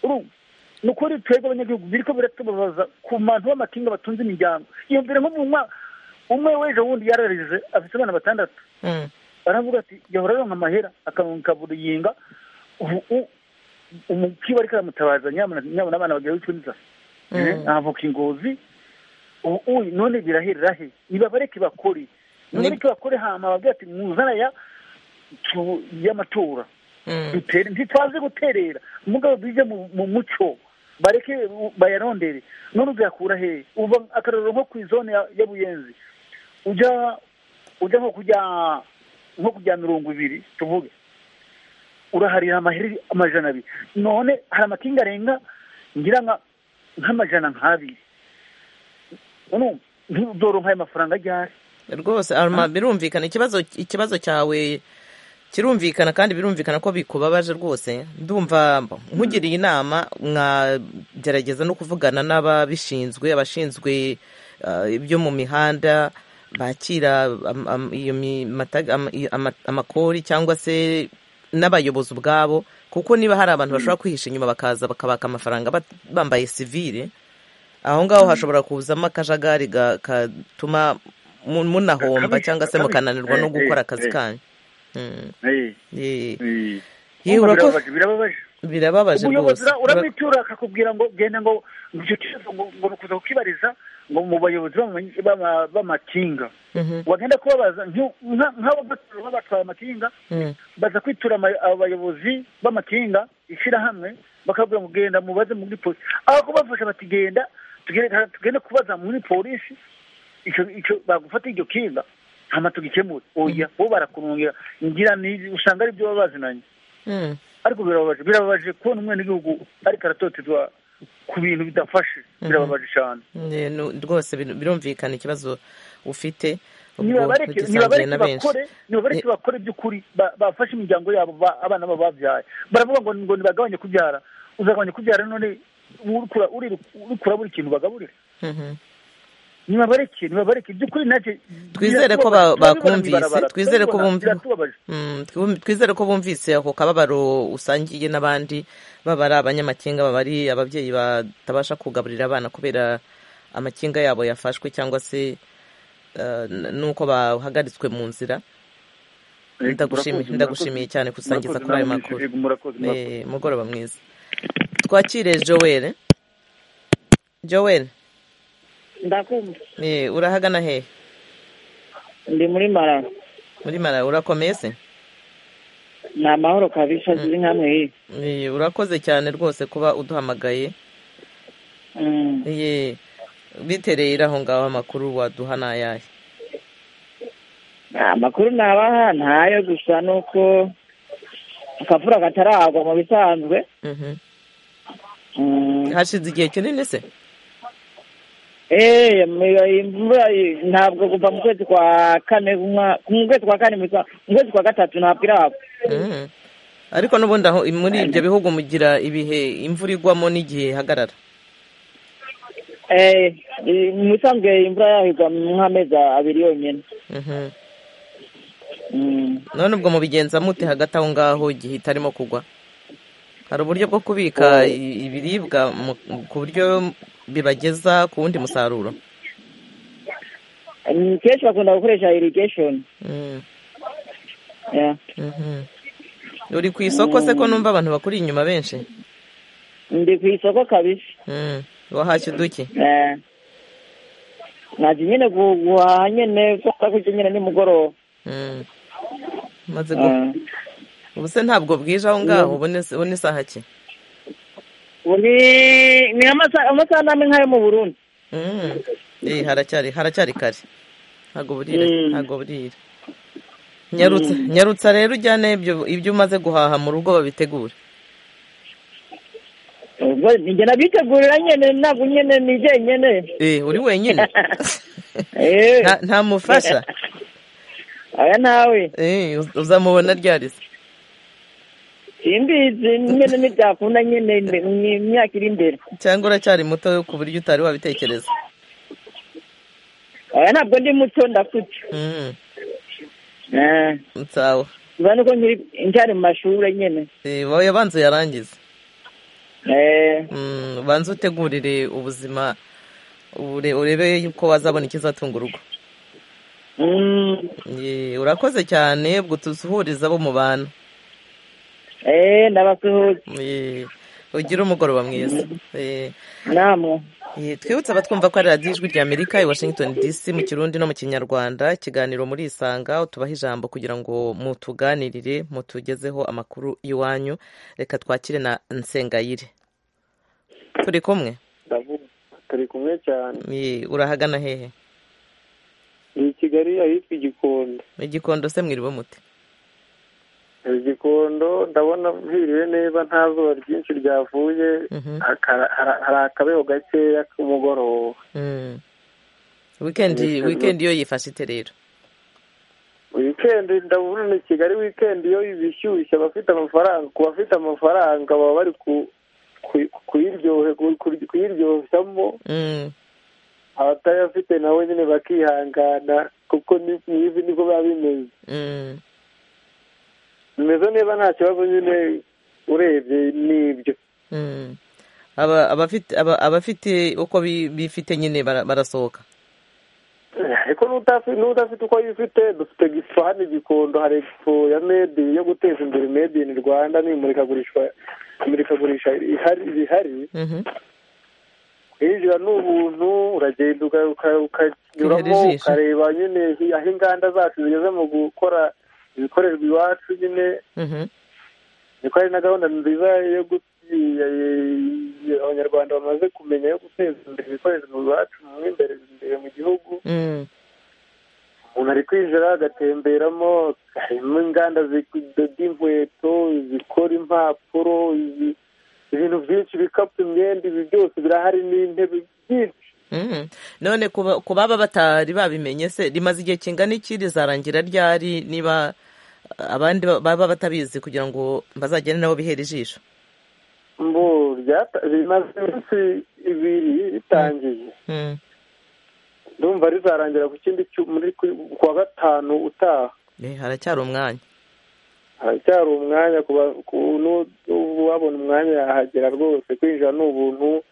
Urumva? ni ukuri twebwe abanyagihugu biriko biratubabaza ku bantu b'amakinga batunze imiryango iyo mbere nko mu mwaka umwe w'ejo wundi yararije afite abana batandatu Mm, baravuga ati yahora aronka amahera akaronka buruyinga ubu- u- umukiba ariko aramutabaza nyabona nyabona abana bagiye wicwa n'inzara Eh, ntavuka ingozi ubu uyu none biraherera he nibabareke bakore nibareke bakore hama babwira ati muzana ya tu- y'amatora mm. dutere ntitwaze guterera mugabo bije mu mu muco bareke u- bayarondere none uzakura hehe uva akarorero nko ku izone ya- ya buyenzi ujya ujya nko kujya nko kujya mirongo ibiri tuvuge uraharira amaheri amajana abiri none hari amakinga arenga ngira nka nk'amajana nk'abiri urumva ntuzoronka ayo mafaranga ryari rwose aruma birumvikana ikibazo ikibazo cyawe kirumvikana kandi birumvikana ko bikubabaje rwose ndumva nkugiriye inama mwagerageza no kuvugana n'ababishinzwe abashinzwe ah, ibyo mu mihanda bakira am- am- iyo mi- mataga- am- i- ama- amakori cyangwa se n'abayobozi ubwabo kuko niba hari abantu bashobora kwihisha inyuma bakaza bakabaka amafaranga bat- bambaye sivire aho ngaho hashobora kuzamo akajagari ga- katuma mu- munahomba Akabi- cyangwa se akabi- mukananirwa no eh, gukora eh, akazi eh. kanyu Mm, Eh, eh, eh. Yewe, Urumva urako- birababaje, birababaje birababaje umuyobozi rwose ura- uramwitura akakubwira ngo genda ngo icyo kibazo ngo ngo ni ukuza kukibariza ngo mu bayobozi b'ama- b'ama- b'amakinga Mhm, wagenda kubabaza nk'u- nka- nk'ababatwara babatwaye amakinga mhm. baza kwitura ama- abayobozi b'amakinga ishyirahamwe bakabwira ngo genda mubaze muri polisi aho kubafasha bati genda tugende tugende kubaza muri polisi icyo icyo bagufata iryo kinga hama tugikemure oya bo barakunungira ngira ni usanga ari byo baba bazinanye Mm, ariko birababaje birababaje kubona umwenegihugu ariko aratotezwa ku bintu bidafashe birababaje cyane eh, nu- rwose biru- birumvikana ikibazo ufite ubwo nibabareke ugisangiye na benshi bakore nibabareke bakore by'ukuri ba- bafashe imiryango yabo ba- abana babo babyaye baravuga ngo ngo ntibagabanye kubyara uzagabanya kubyara none urikura uri- urikura buri kintu bagaburira Mhm. nibabareke nibabareke by'ukuri nacyo Twizere ko ba- bakumvise, twizere ko bumva- biratubabaje Mm, twi- twizere ko bumvise ako kababaro usangiye n'abandi baba ari abanyamakinga baba ari ababyeyi batabasha kugaburira abana kubera amakinga yabo yafashwe cyangwa se eh, n- n'uko bahagaritswe mu nzira Eh, Ndagushimiye- murakoze, ndagushimiye murakoze. cyane kusangiza Murakoze, kuri ayo namwe makuru. yego, murakoze, murakoze. Eh, mugoroba mwiza twakire joel joel ndakumva eh, urahagana hehe ndi muri marara muri mara urakomeye se ni amahoro kabisa ziri nkamwe hii Eh, urakoze cyane rwose kuba uduhamagaye Mm. Ye, bitereye aho ngaho amakuru waduha ni ayahe amakuru nabaha ntayo gusa nuko akavura kataragwa mu bisanzwe Mhm. Mm. hashize igihe kinini se Eh, mu- imvura i- ntabwo kuva mu kwezi kwa kane umwa- mu kwezi kwa kane mu kwa- mu kwezi kwa gatatu ntabwo iragwa Mhm. ariko n'ubundi aho muri ibyo bihugu mugira ibihe imvura igwamo n'igihe ihagarara Eh, i- mu bisanzwe imvura yahigwa nk'amezi abiri yonyine Mhm. Mm. none ubwo mubigenza mute hagati aho ngaho igihe itarimo kugwa hari uburyo bwo kubika i- ibiribwa mu- ku buryo bibageza ku wundi musaruro Mm, kenshi bakunda gukoresha irrigation Mhm. Yeah. Mhm. uri ku isoko se ko numva abantu bakuri inyuma benshi ndi ku isoko kabisa Mhm. wahashye uduki Eh. naje nyine gu- guhaha nyine kubera ko ibyo nyine nimugoroba Mm. maze gu- ubu se ntabwo bwije aho ngaho ubu ni- ubu ni isaha ki ubu ni ni amasaha amasaha n'amwe nk'ayo mu burundi Mm. Eh, haracyari haracyari kare ntabwo burira Mm. ntabwo burira nyarutsa nyarutsa rero ujyane ibyo ibyo umaze guhaha mu rugo babitegure ubwo njye nabitegurira nyine ntabwo nyine ni jyenyine eh uri wenyine Eh. nta nta mufasha aya nawe eh uz- uzamubona ryari se simbizi nyine ntibyakunda nyine imbe- ni imyaka iri imbere cyangwa uracyari muto ku buryo utari wabitekereza aya ntabwo ndi muto ndakuti Mm, Eh. sawa biba nuko nkiri ncyari mu mashuri nyine Eh, wowe abanza uyarangize Eh. Mm, ubanze utegurire ubuzima ure- urebe ko wazabona ikizatunga urugo Mm. Ye, urakoze cyane ubwo tuzuhuriza abo mu bantu Eh, ndabasuhuza Ye, ugire umugoroba mwiza Ye, namwe ye, twibutse abatwumva ko ari radiyo ijwi rya amerika i washington dc mu kirundi no mu kinyarwanda ikiganiro muri isanga tubaha ijambo kugira ngo mutuganirire mutugezeho amakuru iwanyu reka twakire na nsengayire turi kumwe ndavuga turi kumwe cyane Ye, urahagana hehe ni i kigali ahitwa igikondo igikondo se mwiriwe mute igikondo ndabona mpiriwe neza nta zuba ryinshi ryavuye Mhm. hakara- hara- hari akabeho gakeya k'umugoroba Mm. weekend Niteguye. weekend yo yifashe ite rero wikendi ndabona ni kigali wikendi iyo bishyushye abafite amafaranga ku bafite amafaranga baba bari ku- ku- kuyiryohe- ku- ku- kuyiryoshamo Mm. abatayafite nabo nyine bakihangana kuko ni- ni ivi niko biba bimeze Mm. bimeze neza nta kibazo nyine urebye nibyo Mm. Aba- abafite aba- abafite uko bi- bifite nyine bara- barasohoka ariko n'utafi- n'udafite uko yifite dufite gifu hano igikondo hari expo ya medi yo guteza imbere medi ini rwanda n'imurikagurishwa imurikagurisha ihari rihari Mhm. kwinjira ni ubuntu uragenda uka- uka- ukanyuramo Kwihera ijisho. ukareba nyine aho inganda zacu zigeze mu gukora ibikorerwa iwacu nyine Mhm. niko hari na gahunda nziza yo gu- ya- ya- abanyarwanda bamaze kumenya yo guteza imbere ibikorerwa iwacu mu imbere imbere mu gihugu Mm. umuntu ari kwinjira agatemberamo harimo inganda zidoda inkweto zikora impapuro izi- ibintu byinshi ibikapu imyenda ibi byose birahari n'intebe byinshi Mm. none kuba- ku baba batari babimenye se rimaze igihe kingana iki rizarangira ryari niba abandi ba- baba batabizi kugira ngo bazagende nabo bihere ijisho mbo ryata- rimaze iminsi ibiri ritangiye Mm. ndumva rizarangira ku kindi cyu- muri ku- ku wa gatanu utaha Eh, haracyari umwanya haracyari umwanya ku ba- ku- nu- uwabona umwanya yahagera rwose kwinjira ni ubuntu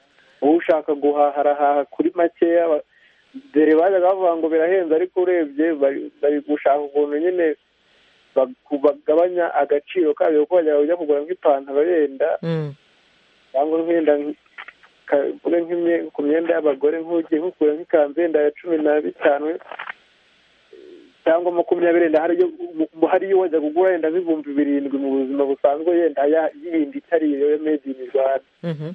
ushaka guhaha arahaha kuri makeya ba- dore bajyaga bavuga ngo birahenze ariko urebye bari bari gushaka ukuntu nyine bag- bagabanya agaciro kabyo kuko bajya ujya kugura nk'ipantaro yenda Mm. cyangwa nkenda ku myenda y'abagore nk'ugiye nkukura nk'ikanzu yenda ya cumi na bitanu cyangwa makumyabiri yenda hari iyo- mu- hari iyo wajya kugura yenda nk'ibihumbi birindwi mu buzima busanzwe yenda ya- yindi itari iyo ya made in rwanda Mhm.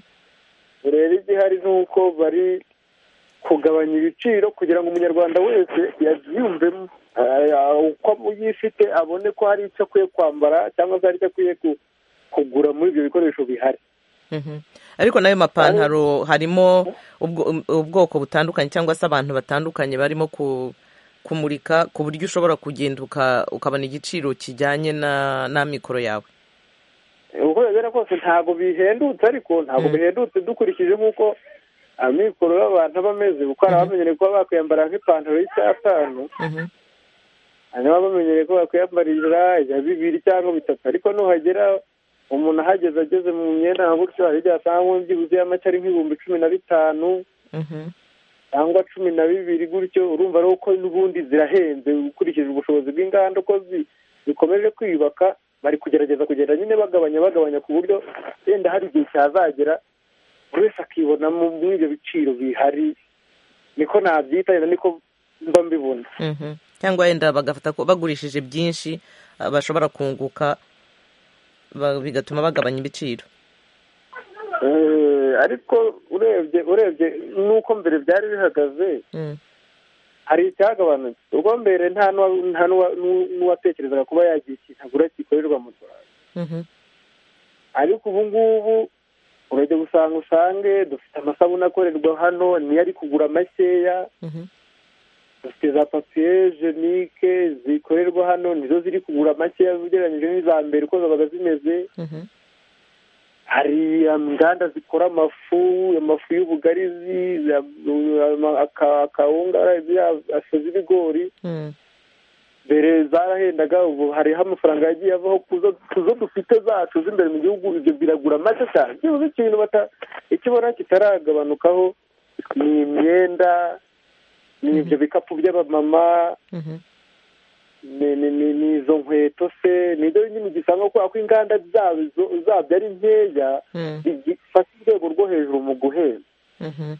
rero igihari ni uko bari kugabanya ibiciro kugira ngo umunyarwanda wese yabyiyumvemo Ah, ah, uko yifite abone ko hari icyo akwiye kwambara cyangwa se hari icyo akwiye ku- kugura muri ibyo bikoresho bihari Mhm. ariko n'ayo mapantaro harimo ubwo- um- ubwoko butandukanye cyangwa se abantu batandukanye barimo ku kumurika ku buryo ushobora kugenda uka- ukabona igiciro kijyanye na n'amikoro yawe uko bigana kose ntabwo bihendutse ariko ntabwo Mm. bihendutse dukurikije nk'uko amikoro y'abantu aba ameze kuko hari abamenyereye kuba bakwiyambara nk'ipantaro y'icyatanu Mhm. hanyuma bamenyereye ko bakwiyambarira ya bibiri cyangwa bitatu ariko nuhagera umuntu ahageze ageze mu myenda nka gutyo hari igihe asanga nko byibuze y'amake ari nk'ibihumbi cumi na bitanu Mhm. cyangwa cumi na bibiri gutyo urumva ari uko n'ubundi zirahenze ukurikije ubushobozi bw'inganda uko zi- zikomeje kwiyubaka bari kugerageza kugenda nyine bagabanya bagabanya ku buryo wenda hari igihe cyazagera buri wese akibona mu- muri ibyo biciro bihari niko nabyita wenda niko mba mbibona Mhm. cyangwa wenda bagafata ko bagurishije byinshi ah, bashobora kunguka ba- bigatuma bagabanya ibiciro Eh, ariko urebye urebye n'uko mbere byari bihagaze Mm. hari icyagabanutse ubwo mbere nta n'uwa- nta n'uwa- n'u- n'uwatekerezaga kuba yagira ikintu agura gikorerwa mu Rwanda Mhm. ariko ubu ngubu urajya gusanga usange dufite amasabune akorerwa hano niyo ari kugura makeya Mhm. dufite za papiye jenike zikorerwa hano nizo ziri kugura makeya ugereranyije n'iza mbere uko zabaga zimeze Mhm. hari um, inganda zikora amafu amafu y'ubugarizi ya- ama- aka- akawunga ya- afu z'ibigori Mm. mbere zarahendaga ubu hariho amafaranga yagiye avaho kuzo kuzo dufite zacu z'imbere mu gihugu ibyo biragura make cyane byibuze ikintu bata icyo ubona kitaragabanukaho ni imyenda ni ibyo bikapu by'abamama Mhm. ni- ni- ni ni izo nkweto se ni ibyo nyine ugisanga kubera ko inganda zazo zabyo ari nkeya Mm. zifata urwego rwo hejuru mu guheza Mhm.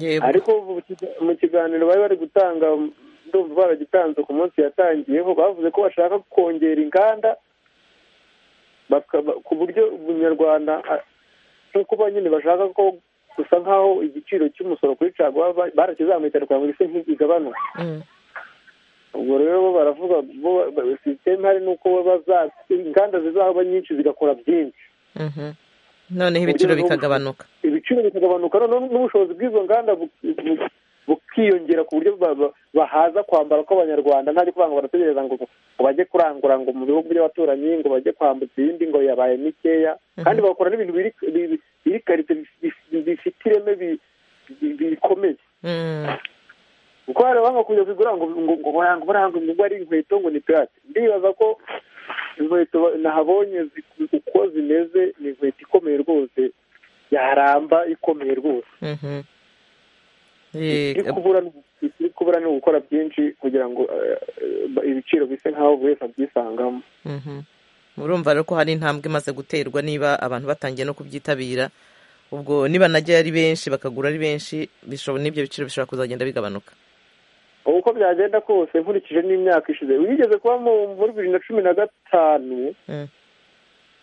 Yego. ariko ubu mu kiga- mu kiganiro bari bari gutanga ndumva baragitanze ku munsi yatangiyeho bavuze ko bashaka kongera inganda bakaba- ku buryo ubunyarwanda a- nk'uko ba nyine bashaka ko gusa nk'aho igiciro cy'umusoro kuri caguwa ba- barakizamuye cyane kugira ngo ise ntigabanuke Mm. ubwo rero bo baravuga bo- ba- sisiteme hari n'uko baza inganda zizaba nyinshi zigakora byinshi Mhm. noneho Uburyo ibiciro bwo- bikagabanuka ibiciro bikagabanuka noneho n'ubushobozi bw'izo nganda bu- bu- bukiyongera ku buryo ba- ba- bahaza kwambara kw'abanyarwanda nta kuvanga barategereza ngo ngo bajye kurangura ngo mu bihugu by'abaturanyi ngo bajye kwambutsa ibindi ngo yabaye mikeya kandi bagakora n'ibintu biri biri- biri karite bifite ireme bi- bi- bikomeye Mm. kuko hari abanga kujya kugura ngo ngo ngo baranga baranga ngo ari inkweto ngo ni pirate ndibaza ko inkweto ba- nahabonye zi- uko zimeze ni inkweto ikomeye rwose yaramba ikomeye rwose Mhm. Eh, iri kubura ni- iri kubura ni ugukora byinshi kugira ngo eh, eh, ibiciro bise nk'aho buri wese abyisangamo mhm. murumva rero ko hari intambwe imaze guterwa niba abantu batangiye no kubyitabira ubwo niba najya ari benshi bakagura ari benshi bishobo- n'ibyo biciro bishobora kuzagenda bigabanuka uko byagenda kose nkurikije n'imyaka ishize wigeze kuba mu muri bibiri na cumi na gatanu Mm.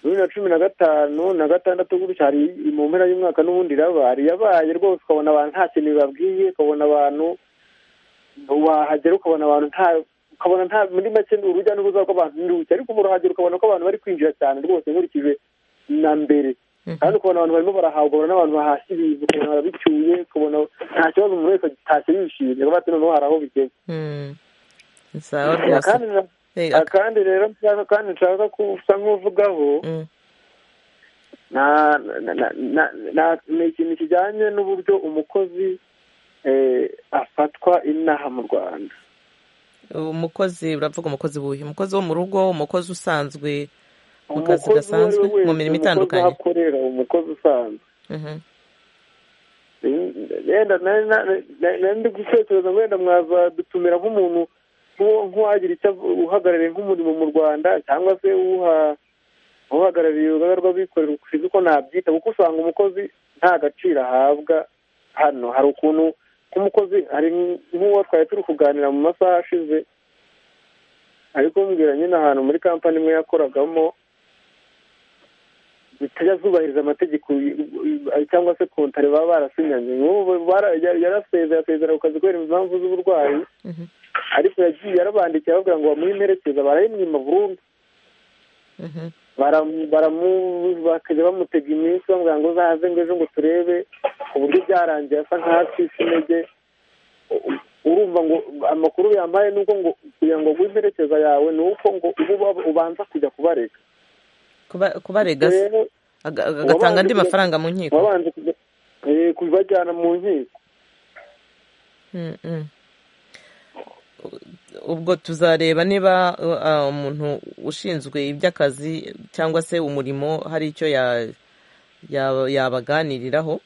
bibiri na cumi na gatanu na gatandatu gutya hari mu mpera y'umwaka n'ubundi irabaye yabaye rwose ukabona abantu nta kintu bibabwiye ukabona abantu wahagera ukabona abantu nta ukabona nta muri make ni urujya n'uruza rw'abantu n'uruhushya ariko ubu urahagera ukabona ko abantu bari kwinjira cyane rwose nkurikije na mbere kandi ukabona abantu barimo barahawe ukabona n'abantu bahashye ibintu ukabona barabicyuye ukabona nta kibazo umuntu wese agitashye yishimye kuko ati noneho hari aho bigeze Mm. sawa kandi rwose na- Eh, Ah, kandi rero nshaka kandi nshaka kusa nk'uvugaho Mm. na- na- na- na- na- ni ikintu kijyanye n'uburyo umukozi eh, afatwa inaha mu rwanda umukozi uravuga umukozi wuhe umukozi wo mu rugo umukozi usanzwe mu kazi umukozi uwo ari gasanzwe we wese mu mirimo umukozi aho itandukanye akorera umukozi usanzwe Mhm. yenda nari nari- nari ndi gutekereza ngo wenda mwazadutumira nk'umuntu nk'uwo- nk'uwagira icyo avu- uhagarariye nk'umurimo mu rwanda cyangwa se uha uhagarariye urugaga rw'abikorera ushinzwe uko nabyita kuko usanga umukozi nta gaciro ahabwa hano hari ukuntu nk'umukozi hari nk'uwo twari turi kuganira mu masaha ashize ari kumbwira nyine ahantu muri kampani imwe yakoragamo zitajya zubahiriza amategeko y- cyangwa se kontari baba barasinyanye nk'ubu bara- yari- yarasezeye asezera ku kazi kubera impamvu z'uburwayi Mhm. ariko yagiye yarabandikiye ababwira ngo bamuhe imperekeza barayimwima burundu Mhm. Baramu- baramu- bakajya bamutega iminsi bamubwira ngo uzaze ngo ejo ngo turebe ku buryo byarangiye asa nk'ahacitse intege U- urumva ngo amakuru yambaye ni uko ngo kugira ngo aguhe imperekeza yawe ni uko ngo ube uba- ubanza kujya kubarega Kuba- kubarega se? Rero, Aga- aga- agatanga andi Wabanje- mafaranga mu nkiko wabanje kujya- eh, kubajyana mu nkiko Mm, mm. ubwo tuzareba niba uh, uh, umuntu ushinzwe iby'akazi cyangwa se umurimo hari icyo ya- ya- yabaganiriraho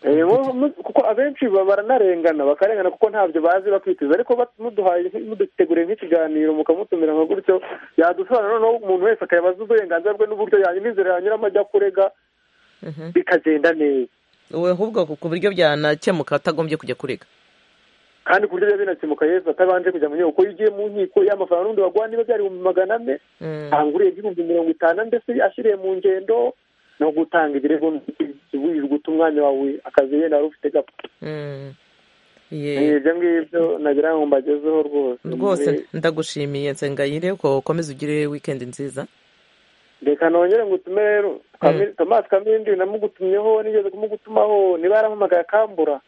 Eh, mu- mu- kuko abenshi ba- baranarengana bakarengana kuko ntabyo bazi bakiteza ariko bat- muduhaye muduteguriye nk'ikiganiro mukamutumira nka gutyo yadusobanura noneho umuntu wese akayabaza uburenganzira bwe n'uburyo yanyura inzira yanyuramo ajya kurega Mhm. bikagenda neza we ahubwo ku- ku buryo byanakemuka atagombye kujya kurega kandi ku buryo biba binakemuka yesu atabanje kujya mu nkiko kuko iyo ugiye mu nkiko y'amafaranga n'ubundi baguha niba byari ibihumbi magana ane Mm. ntabwo urebye ibihumbi mirongo itanu ndetse ashyiriye mu ngendo ni ugutanga ibirego wirirwa uta umwanya wawe akazi yenda wari ufite gapfa Mm. Yeah. Eh, ibyo ngibyo nagira ngo mbagezeho rwose rwose Eh, ndagushimiye nsengayire ko ukomeze ugire wikendi nziza reka nongere ngo utume rero Kami- Thomas Kamindi namugutumyeho nigeze kumugutumaho niba yarampamagaye akambura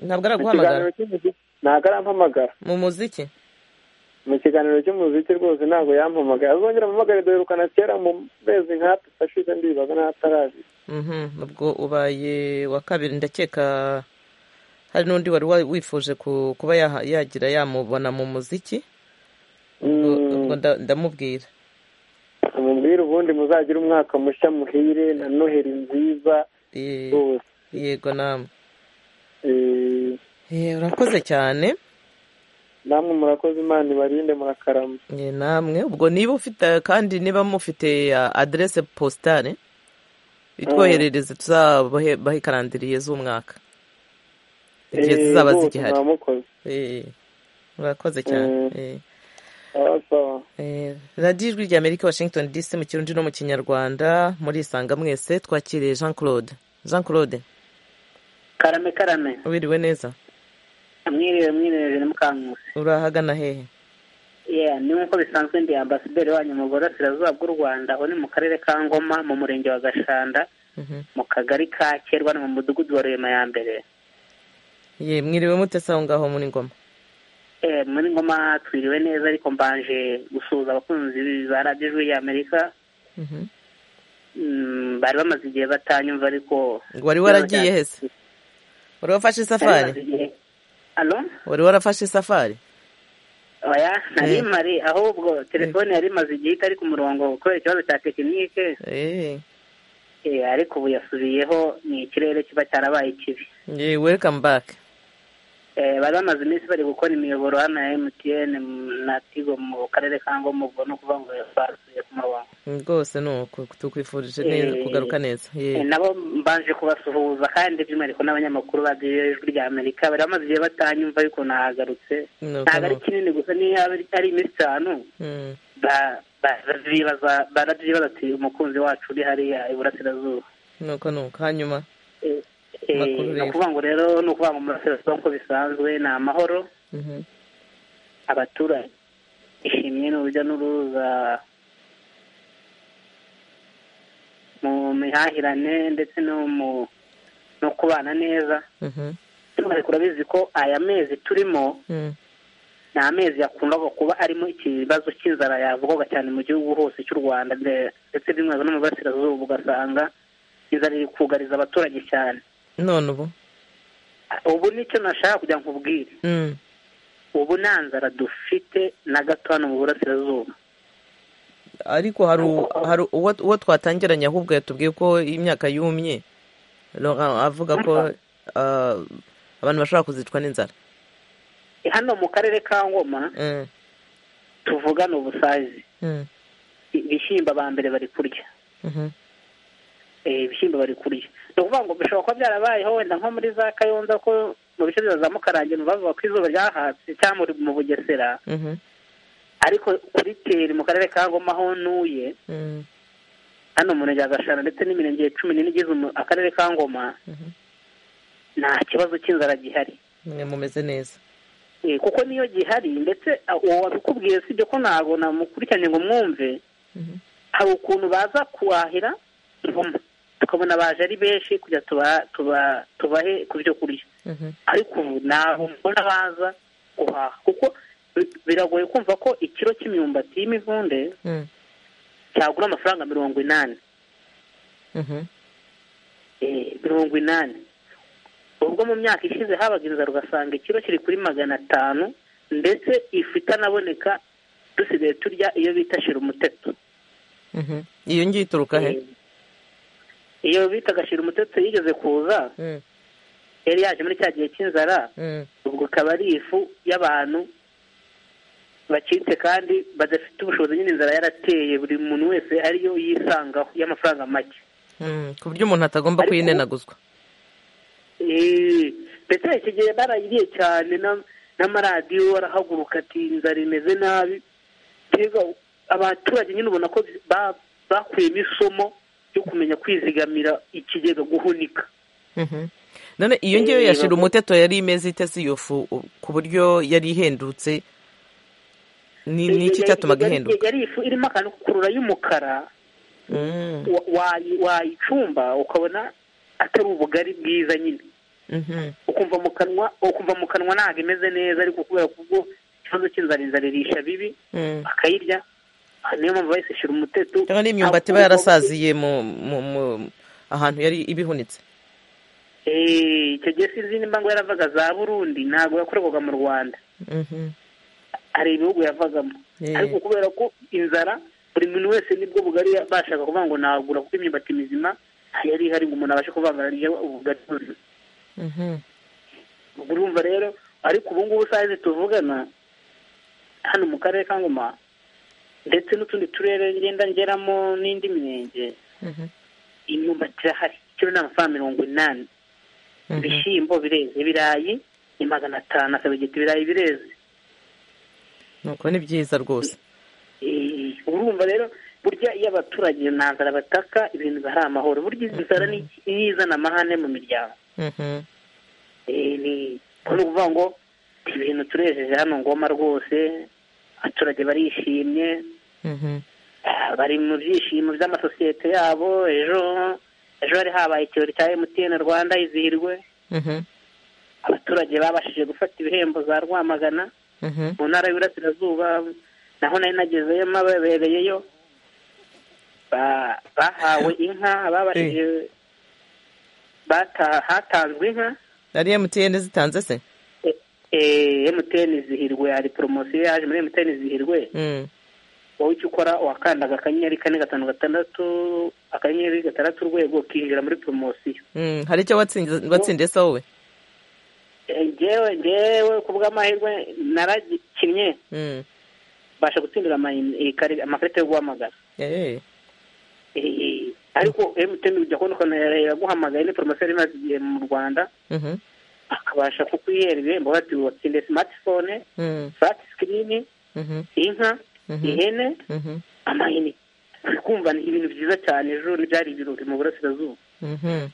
ntabwo Mu kiganiro araguhamagara cy'umuziki- ntabwo arampamagara mu muziki mu kiganiro cy'umuziki rwose ntabwo yampamagaye azongera ampamagare duherukana kera mu mezi nk'atatu ashize ndibaza n'atarazi Mhm, ubwo ubaye wa kabiri ndakeka hari n'undi wari wa- wifuje ku- kuba yaha- yagira yamubona mu muziki ubwo ubwo nda- ndamubwira mumubwire ubundi muzagire umwaka mushya muhire na noheri nziza Eh, rwose yego namwe Eh, Eh, urakoze cyane namwe murakoze imana ibarinde murakarama Eh, namwe ubwo niba ufite kandi niba mufite ah, aderese positare itwoherereze tuzabahe karandiriye z'umwaka igihe Eh, zizaba rwose zigihari mwamukoze Eh, murakoze cyane Mm. Eh, sawa sawa eh, radiyo ijwi ry'amerika washington dc mu kirundi no mu kinyarwanda murisanga mwese twakiriye jean claude jean claude karame karame wiriwe neza mwiriwe mwiriwe na mukankusi urahagana hehe yeah ni nk'uko bisanzwe ndi ambasaderi wanyu mu burasirazuba bw'u rwanda uri mu karere ka ngoma mu murenge wa gashanda Mhm. mu kagari ka kerwa no mu mudugudu wa rurema ya mbere ye mwiriwe mute sawa ngaho muri ngoma Eh, muri ngoma twiriwe neza ariko mbanje gusuhuza abakunzi ba radiyo ijwi ry'amerika Mhm. Mm, bari bamaze igihe batanyumva ariko ngo wari waragiye hese wari wafashe Bari bamaze isafari igihe- Alo? wari warafashe isafari oya nari Eh. mari ahubwo telefone yari imaze igihe itari ku murongo kubera ikibazo cya tekinike Eh, Eh, ariko ubu yasubiyeho ni ikirere kiba cyarabaye kibi ye welcome back Eh, bari bamaze iminsi bari gukora imiyoboro hano ya emutiyene na tigo mu karere ka ngombwa ubwo ni ukuvuga ngo basubiye ku murongo rwose ni uko tukwifurije neza Eh, kugaruka neza Eh, ye nabo mbanje kubasuhuza kandi by'umwihariko n'abanyamakuru badiyo ijwi rya amerika bari bamaze igihe batanyumva ariko nahagarutse Ni uko ntabwo ari nuko. kinini gusa niyo yaba ari- ari iminsi itanu Mm. ba- ba- barabyibaza- barabyibaza ati umukunzi wacu uri hariya iburasirazuba ni uko ni uko hanyuma Eh, eh, Makuru ni rero. ukuvuga ngo rero ni ukuvuga ngo murasirazuba nk'uko bisanzwe ni amahoro Mhm. abaturage ishimwe n'urujya n'uruza mu mihahirane ndetse no mu no kubana neza Mhm. by'umwihariko urabizi ko aya mezi turimo Mm. ni amezi yakundaga kuba arimo ikibazo cy'inzara yavugwaga cyane mu gihugu hose cy'u rwanda nde- ndetse by'umwihariko no mu burasirazuba ugasanga inzara iri kugariza abaturage cyane none ubu ubu nicyo nashaka kugira ngo nkubwire Mm. ubu nta nzara dufite na gato hano mu burasirazuba ariko hari u- hari uwo uwo twatangiranye ahubwo yatubwiye ko imyaka yumye Laurent avuga ko ah, abantu bashobora kuzicwa n'inzara hano mu karere ka ngoma Mm. tuvugana ubusazi Mm. ibishyimbo aba mbere bari kurya Mhm. Eh, ibishyimbo bari kurya ni ukuvuga ngo bishobora kuba byarabayeho wenda nko muri za kayonza ko mu bice bya za mukarange bavuga ko izuba ryahatse cyangwa muri- mu bugesera Mhm. ariko kuri teri mu karere ka ngoma aho ntuye Mm. hano mu murenge wa gashara ndetse n'imirenge cumi n'ine igize umu- akarere ka ngoma Mhm. nta kibazo cy'inzara gihari mwe mumeze neza Eh, kuko niyo gihari ndetse ah, uwo wabikubwiye sibyo ko ntabwo namukurikiranye ngo mwumve Mhm. hari ukuntu baza kuhahira ingoma tukabona baje ari benshi kujya tuba tuba tubahe ku byo kurya Mhm. ariko ubu ntabwo mbona baza guhaha kuko bi- biragoye kumva ko ikiro cy'imyumbati y'imivunde Mm. cyagura amafaranga mirongo inani Mhm. Eh, mirongo inani ubwo mu myaka ishize habaga inzara ugasanga ikiro kiri kuri magana atanu ndetse ifu itanaboneka dusigaye turya iyo bita shira umuteto Mhm. iyo ngiyo ituruka he Eh, iyo bitaga shira umuteto yigeze kuza Mm. yari yaje muri cya gihe cy'inzara Mm. ubwo ikaba ari ifu y'abantu bacitse kandi badafite ubushobozi nyine inzara yarateye buri muntu wese ariyo yisangaho y'amafaranga make Mm. ku buryo umuntu atagomba Ariko- kuyinenaguzwa Eh, ndetse iki gihe barayiriye cyane na- n'amaradiyo arahaguruka ati inzara imeze nabi mbega abaturage nyine ubona ko ba- bakuyemo isomo ryo kumenya kwizigamira ikigega guhunika Mhm. none iyo ngiyo Eh, yashira bavuga- umuteto yari imeze ite si iyo fu u- ku buryo yari ihendutse ni ni iki cyatumaga Yari- ihenduka yari ifu irimo akantu k'ukurura y'umukara Mm. wa- wayi- wayicumba ukabona atari ubugari bwiza nyine Mhm. ukumva mu kanwa ukumva mu kanwa ntabwo imeze neza ariko kubera kubwo ikibazo cy'inzara inzara irisha bibi Mm. bakayirya aha niyo mpamvu bahise shira umuteto cyangwa n'imyumbati iba yarasaziye mu mu- mu- ahantu yari ibihunitse Eh, icyo gihe sinzi nimba ngo yaravaga za burundi ntabwo yakorerwaga mu rwanda Mhm. hari ibihugu yavagamo Eh. ariko kubera ko inzara buri muntu wese nibwo bugari bashaka kuvuga ngo nagura kuko imyumbati mizima nta yari ihari ngo umuntu abashe kuvangana n'iyo ubugari buzima Mhm. ubwo urumva rero ariko ubu ngubu sayizi tuvugana hano mu karere ka ngoma ndetse n'utundi turere ngenda ngeramo n'indi mirenge Mhm. imyumbati irahari ikiro ni amafaranga mirongo inani Mhm. ibishyimbo bireze ibirayi ni magana atanu akabigita ibirayi bireze nuko ni byiza rwose Eh, urumva rero burya iyo abaturage nta nzara bataka ibintu biba ari amahoro burya inzara ni niyo izana amahane mu miryango Mhm. Eh, ni ko ni ukuvuga ngo ibintu turejeje hano ngoma rwose abaturage barishimye Mhm. ah, bari mu byishimo by'amasosiyete yabo ejo ejo hari habaye ikirori cya emutiyeni rwanda izihirwe Mhm. abaturage babashije gufata ibihembo za rwamagana Mhm. mu ntara y'uburasirazuba naho nari nagezeyo mabebereyeyo Ba- bahawe inka babashije bata- hatanzwe inka ari emutiyeni zitanze se emutiyeni zihirwe hari poromosiyo yaje muri emutiyeni zihirwe Mm. wowe icyo ukora wakandaga akanyenyeri kane gatanu gatandatu akanyenyeri gatandatu urwego ukinjira muri poromosiyo Mm. hari icyo watsinze- watsindiye se wowe Eh, njyewe njyewe ku bw'amahirwe naragikinnye Mm. mbasha gutsindira ama- eh, kare- amakarita yo guhamagara Eh, Eh, ariko emutiyeni ujya kubona ukuntu yaguhamagaye ni poromosiyo yari imaze igihe mu rwanda mhm. akabasha kukwihera ibihembo bati watsindiye simatifone Mm. furati sikirini Mhm. inka Mhm. ihene Mhm. amahene uri kumva ni ibintu byiza cyane ejo ntibyari ibirori mu burasirazuba Mhm.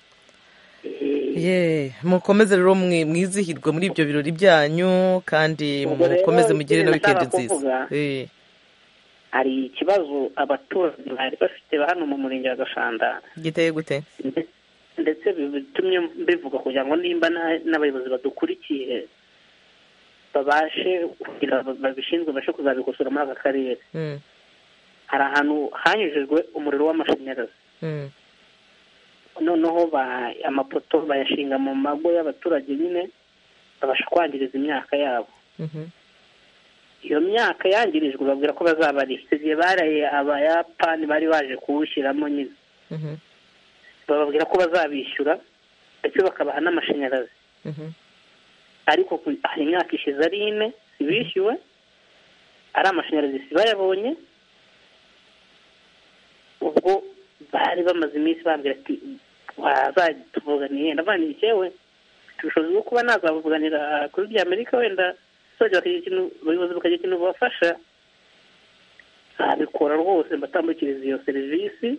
Eh, Ye, mukomeze rero mwe- mwizihirwe muri ibyo birori byanyu kandi Ubwo rero, mukomeze mugire na ikindi nashaka wikendi nziza kuvuga- Eh, hari ikibazo abaturage bari bafite ba hano mu murenge wa gashanda giteye gute nde- ndetse bitumye mbivuga kugira ngo nimba na- n'abayobozi badukurikiye babashe kugira ngo babishinzwe babashe kuzabikosora muri aka karere Mm. hari ahantu hanyujijwe umuriro w'amashanyarazi Mm. noneho ba- amapoto bayashinga mu mago y'abaturage nyine babasha kwangiriza imyaka yabo Mhm. iyo myaka yangirijwe babwira ko bazabariha icyo gihe baraye abayapani bari baje kuwushyiramo nyine Mhm. bababwira ko bazabishyura ndetse bakabaha n'amashanyarazi Mhm. ariko ku- hari imyaka ishize ari ine bishyuwe ari amashanyarazi si bayabonye ubwo bari bamaze iminsi bambwira ati wazatuvuganiye ndavanira icyewe mfite ubushobozi bwo kuba nazabuvuganira kuri bya amerika wenda abaturage bakagira ikintu abayobozi bakagira ikintu bubafasha nabikora rwose mbatambukiriza iyo serivisi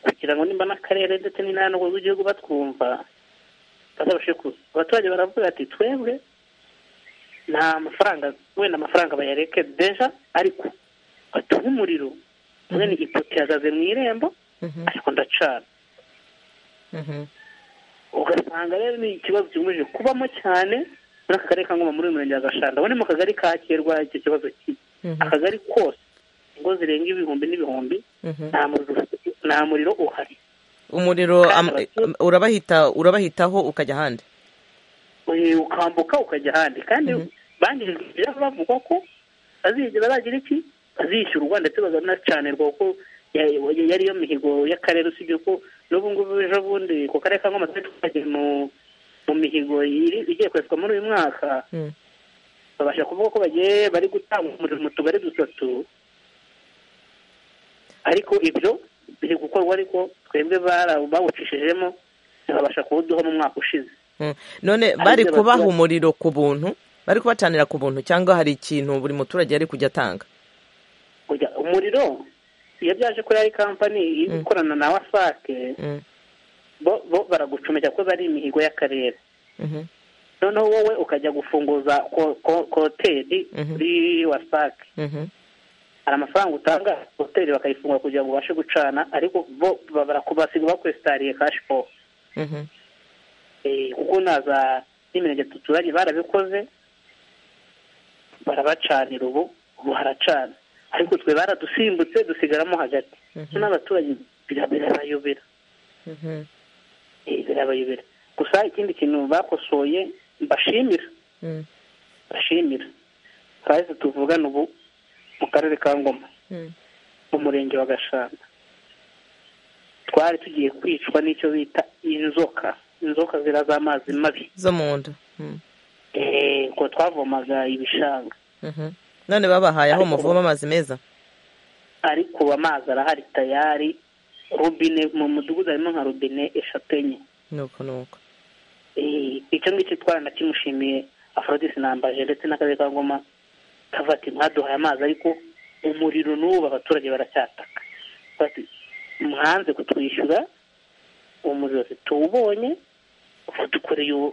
kugira ngo nimba n'akarere ndetse n'intara z'igihugu batwumva bazabashe kuza abaturage baravuga ati twebwe nta mafaranga wenda amafaranga bayareke deja ariko batuha umuriro mwene ipoto ihagaze mu irembo Mhm. ariko ndacana Mhm. ugasanga rero ni ikibazo kigomeje kubamo cyane muri aka karere ka ngoma muri uyu murenge wa gashanda ubu ni mu kagari kakerwa icyo kibazo kiri Mhm. akagari kose ingo zirenga ibihumbi n'ibihumbi Mhm. nta muriro nta muriro uhari umuriro Kandi am- abatu- urabahita urabahitaho ukajya ahandi Eh, ukambuka ukajya ahandi kandi bangirijwe ibyabo bavuga ko bazijya baragira iki bazishyurwa ndetse bazanacanirwa kuko ya- ya- yari yo mihigo y'akarere usibye ko n'ubu ngubu ejo bundi ku karere ka ngoma twari twagiye mu mu mihigo iri- igiye kweswa muri uyu mwaka Mm. babasha kuvuga ko bagiye bari gutanga umuriro mu tugari dutatu ariko ibyo biri gukorwa ariko twebwe bara- bawucishijemo ntibabasha kuwuduha mu mwaka ushize Mm. none bari ibyo kubaha bagira. umuriro ku buntu bari kubacanira ku buntu cyangwa hari ikintu buri muturage yari kujya atanga kujya umuriro iyo byaje ko yari kampani Mm. ikorana na wasake Mm. bo bo baragucomeka ko bari imihigo y'akarere Mhm. noneho wowe ukajya gufunguza ko- ko- koteri Mhm. kuri wasake Mhm. hari amafaranga utanga hoteli bakayifungura kugira ngo ubashe gucana ariko bo ba- barakubasiga bakwesitariye kashi po Mhm. kuko naza n'imirenge tuturanye barabikoze barabacanira ubu ubu haracana ariko twe baradusimbutse dusigaramo hagati Mhm. n'abaturage bira- birabayobera Mhm. Eh, birabayobera gusa ikindi kintu bakosoye mbashimira Mm. bashimira harazi tuvugana ubu mu karere ka ngoma Mm. mu murenge wa gashanda twari tugiye kwicwa n'icyo bita inzoka inzoka zira z'amazi mabi zo mu nda Mm. Eh, ko twavomaga ibishanga Mhm. none babahaye aho Ariko- muvoma amazi meza ariko ubu amazi arahari tayari robine mu mudugudu harimo nka robine eshatu enye nuko nuko Eh, icyo ngicyo twaranakimushimiye aforodisi nambaje ndetse n'akarere ka ngoma kavuga ati mwaduhaye amazi ariko umuriro n'ubu abaturage baracyataka bati mwanze kutwishyura umuriro tuwubonye ubu dukoreye ubu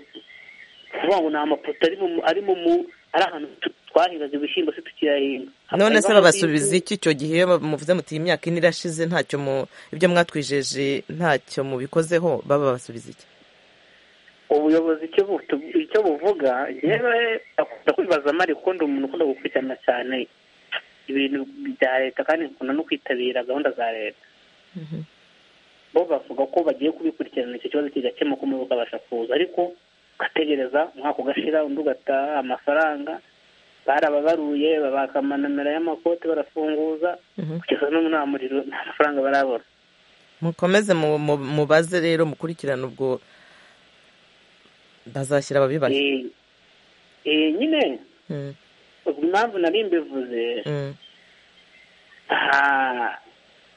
kuvuga ngo ni amapoto ari mu ari mu mu- ari ahantu tu- twahingaga ibishyimbo se tukiyahinga none se Hakaba babasubiza hari- iki icyo gihe muvuze muti iyi myaka ine irashize ntacyo mu ibyo mwatwijeje ntacyo mubikozeho baba babasubiza iki ubuyobozi icyo butu- icyo buvuga yewe akunda kwibaza amari ukunda umuntu ukunda gukurikirana cyane ibintu bya leta kandi akunda no kwitabira gahunda za leta bo bavuga ko bagiye kubikurikirana icyo kibazo kigakemuka umwe bakabasha kuza ariko ugategereza umwaka ugashira undi ugataha amafaranga barababaruye babaka amanamero y'amakote barafunguza kugeza n'ubu nta muriro nta mafaranga barabona mukomeze mu- mu- mubaze rero mukurikirane ubwo bazashyira ababibaye Eh, eh, nyine Mm, ubwo impamvu nari mbivuze mm, Ah,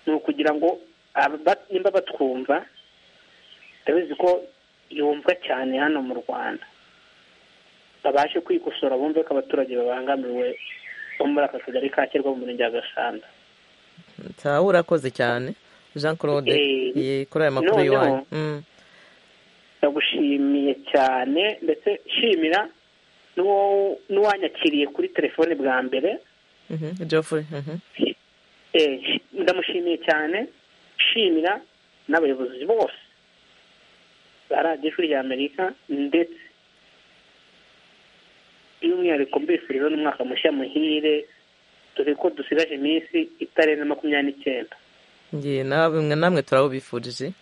ni ukugira ngo aba- ba- nimba batwumva ndabizi ko yumvwa cyane hano mu rwanda babashe kwikosora bumve ko abaturage babangamiwe bo muri aka kagari ka kirwa mu murenge wa gasanda ntawe urakoze cyane jean claude Eh, ye- kuri aya makuru noneho- y'iwanyu Mm, ndagushimiye cyane ndetse shimira n'uwo- n'uwanyakiriye kuri telefone bwa mbere mhm, Geoffrey, mhm. Eh, ndamushimiye cyane shimira n'abayobozi bose ba radiyo ishuri ry'amerika ndetse by'umwihariko mbifuriza n'umwaka mushya muhire dore ko dusigaje iminsi itarenze makumyabiri n'icyenda Ngiye nawe- mwe namwe turawubifurije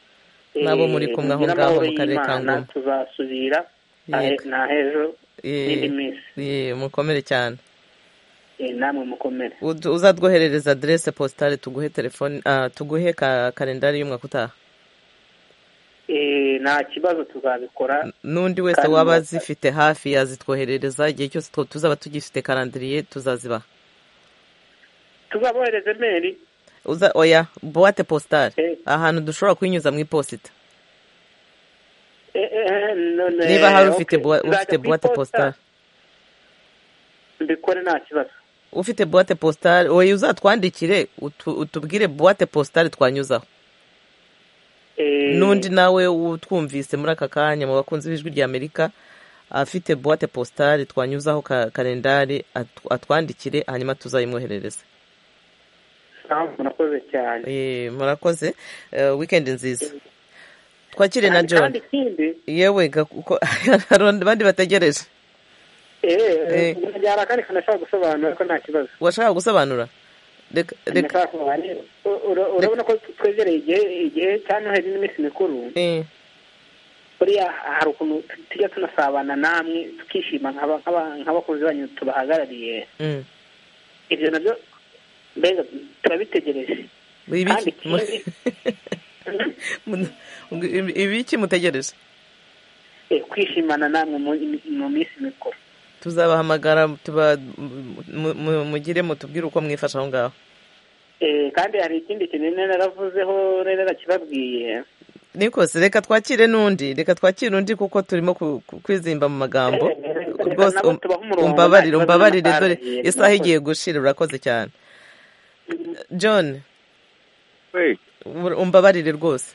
n'abo muri Eh, kumwe aho mugire ngaho amahoro mu karere ka y'Imana, ngoma tuzasubira Yego. na h'ejo Eh, n'indi minsi eh, mukomere cyane Eh, namwe mukomere Ud- uzatwoherereza aderese positare tuguhe telefone ah, tuguhe ka- kalendari y'umwaka utaha Eh, nta kibazo tuzabikora n'undi wese Kandi waba murakaza. azifite hafi yazitwoherereza igihe cyose two- tuzaba tugifite karandiriye tuzazibaha tuzabohereze meri uza oya buwate positare Eh. ahantu dushobora kuyinyuza mu iposita niba niba hari ufite bua- ufite buwate positare mbikore nta kibazo ufite buwate positare oya uzatwandikire utu- utubwire buwate positare twanyuzaho Eh, n'undi nawe utwumvise muri aka kanya mu bakunzi b'ijwi rya amerika afite buwate positari twanyuzaho ka- kalendari atw- atwandikire hanyuma tuzayimwoherereze mpamvu nakoze cyane Eh, murakoze Eh, wikendi nziza twakire na Kandi- john kandi ikindi yewe ga- kuko hari abandi bategereje Eh. hari akandi kantu nashaka gusobanura ko nta kibazo washaka gusobanura reka reka Nashaka kubanira. U- ura- urabona ko twegereye igihe igihe cya noheli n'iminsi mikuru eh, buriya hari ukuntu tujya tunasabana namwe tukishima nk'aba- nk'aba- nk'abakunzi banyu tubahagarariye mm. ibyo nabyo mbega turabitegereje kandi ibiki mu- ikindi mu- ibi- ibiki mutegereje eh, kwishimana namwe mu mu minsi mikuru tuzabahamagara tuba mu- mu- mugire mutubwire uko mwifashe aho ngaho Eh, kandi hari ikindi kintu nari naravuzeho nari narakibabwiye nikose reka twakire n'undi reka twakire undi kuko turimo ku- ku- kwizimba mu magambo Eh, reka rwose nabo um- tubahe umurongo, umbabarire nta kibazo umbabarire n'amasaha dore aragiye, isaha murakoze. igiye gushira urakoze cyane john ur- umbabarire rwose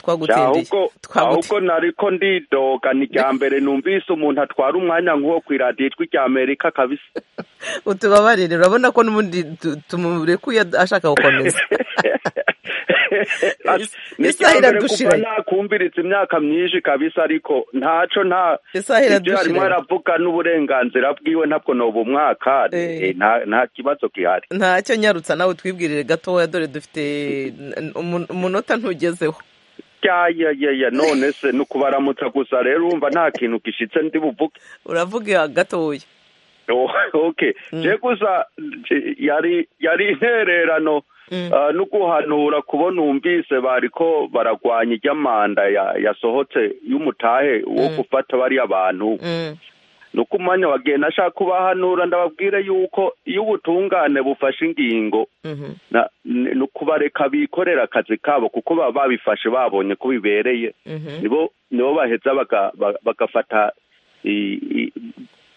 twagutindiye ahubwo ahubwo twagutindiye nariko ndidoga ni rya mbere numvise umuntu atwara umwanya nk'uwo ku iradiyo ijwi rya amerika kabisa utubabarire urabona ko n'ubundi tu- tumurekuye ad- ashaka gukomeza Is- ni rya isaha mbere kuva iradushiranye nakumviriza imyaka myinshi kabisa ariko ntaco nta isaha ibyo yarimo iradushiranye aravuga n'uburenganzira bwiwe ntabwo noba umwaka Eh. nta kibazo gihari ntacyo nyarutsa nawe twibwirire gatoya dore dufite n- umun- umunota ntugezeho yayayaya none se ni ukubaramutsa gusa rero urumva nta kintu gishitse ndi buvuge uravuga gatoya okay Mm. je gusa je- yari yari intererano Mm. ah, no guhanura kubona umvise bariko baragwanya iry'amanda ya- yasohotse y'umutahe wo Mm. gufata bariya bantu Mm. nuko umwanya wagiye nashaka kubahanura ndababwire yuko iyo ubutungane bufashe ingingo Mhm. na- ni ni ukubareka bikorera akazi kabo kuko baba babifashe babonye ko bibereye Mhm. nibo nibo baheza baga- ba- bagafata i- i-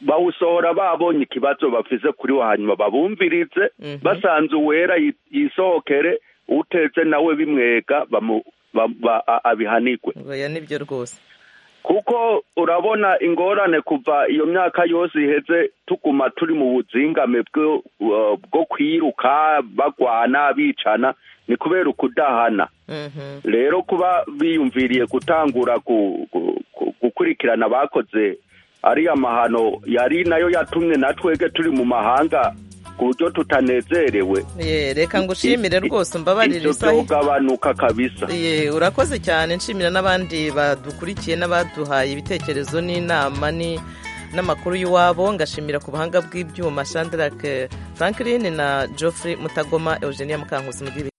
bawusohora babonye ikibazo bafise kuri wo hanyuma babumvirize Mhm. basanze uwera yi- yisohokere uteze nawe bimwega bamu- ba- ba- a- abihanigwe oya nibyo rwose kuko urabona ingorane kuva iyo myaka yose iheze tuguma turi mu buzingame bwo uh, bwo kwiruka bagwana bicana ni kubera ukudahana rero kuba biyumviriye gutangura ku- ku- ku- gukurikirana abakoze ariya mahano yari nayo yatumye na twebwe turi mu mahanga ku buryo tutanezerewe Ye, reka ngushimire rwose umbabarire ibyo isaha byogabanuka kabisa Ye, urakoze cyane nshimira n'abandi badukurikiye n'abaduhaye ibitekerezo n'inama ni n'amakuru y'iwabo ngashimira ku buhanga bw'ibyuma shandarake franklin na geoffrey mutagoma eugenia mukankusi mu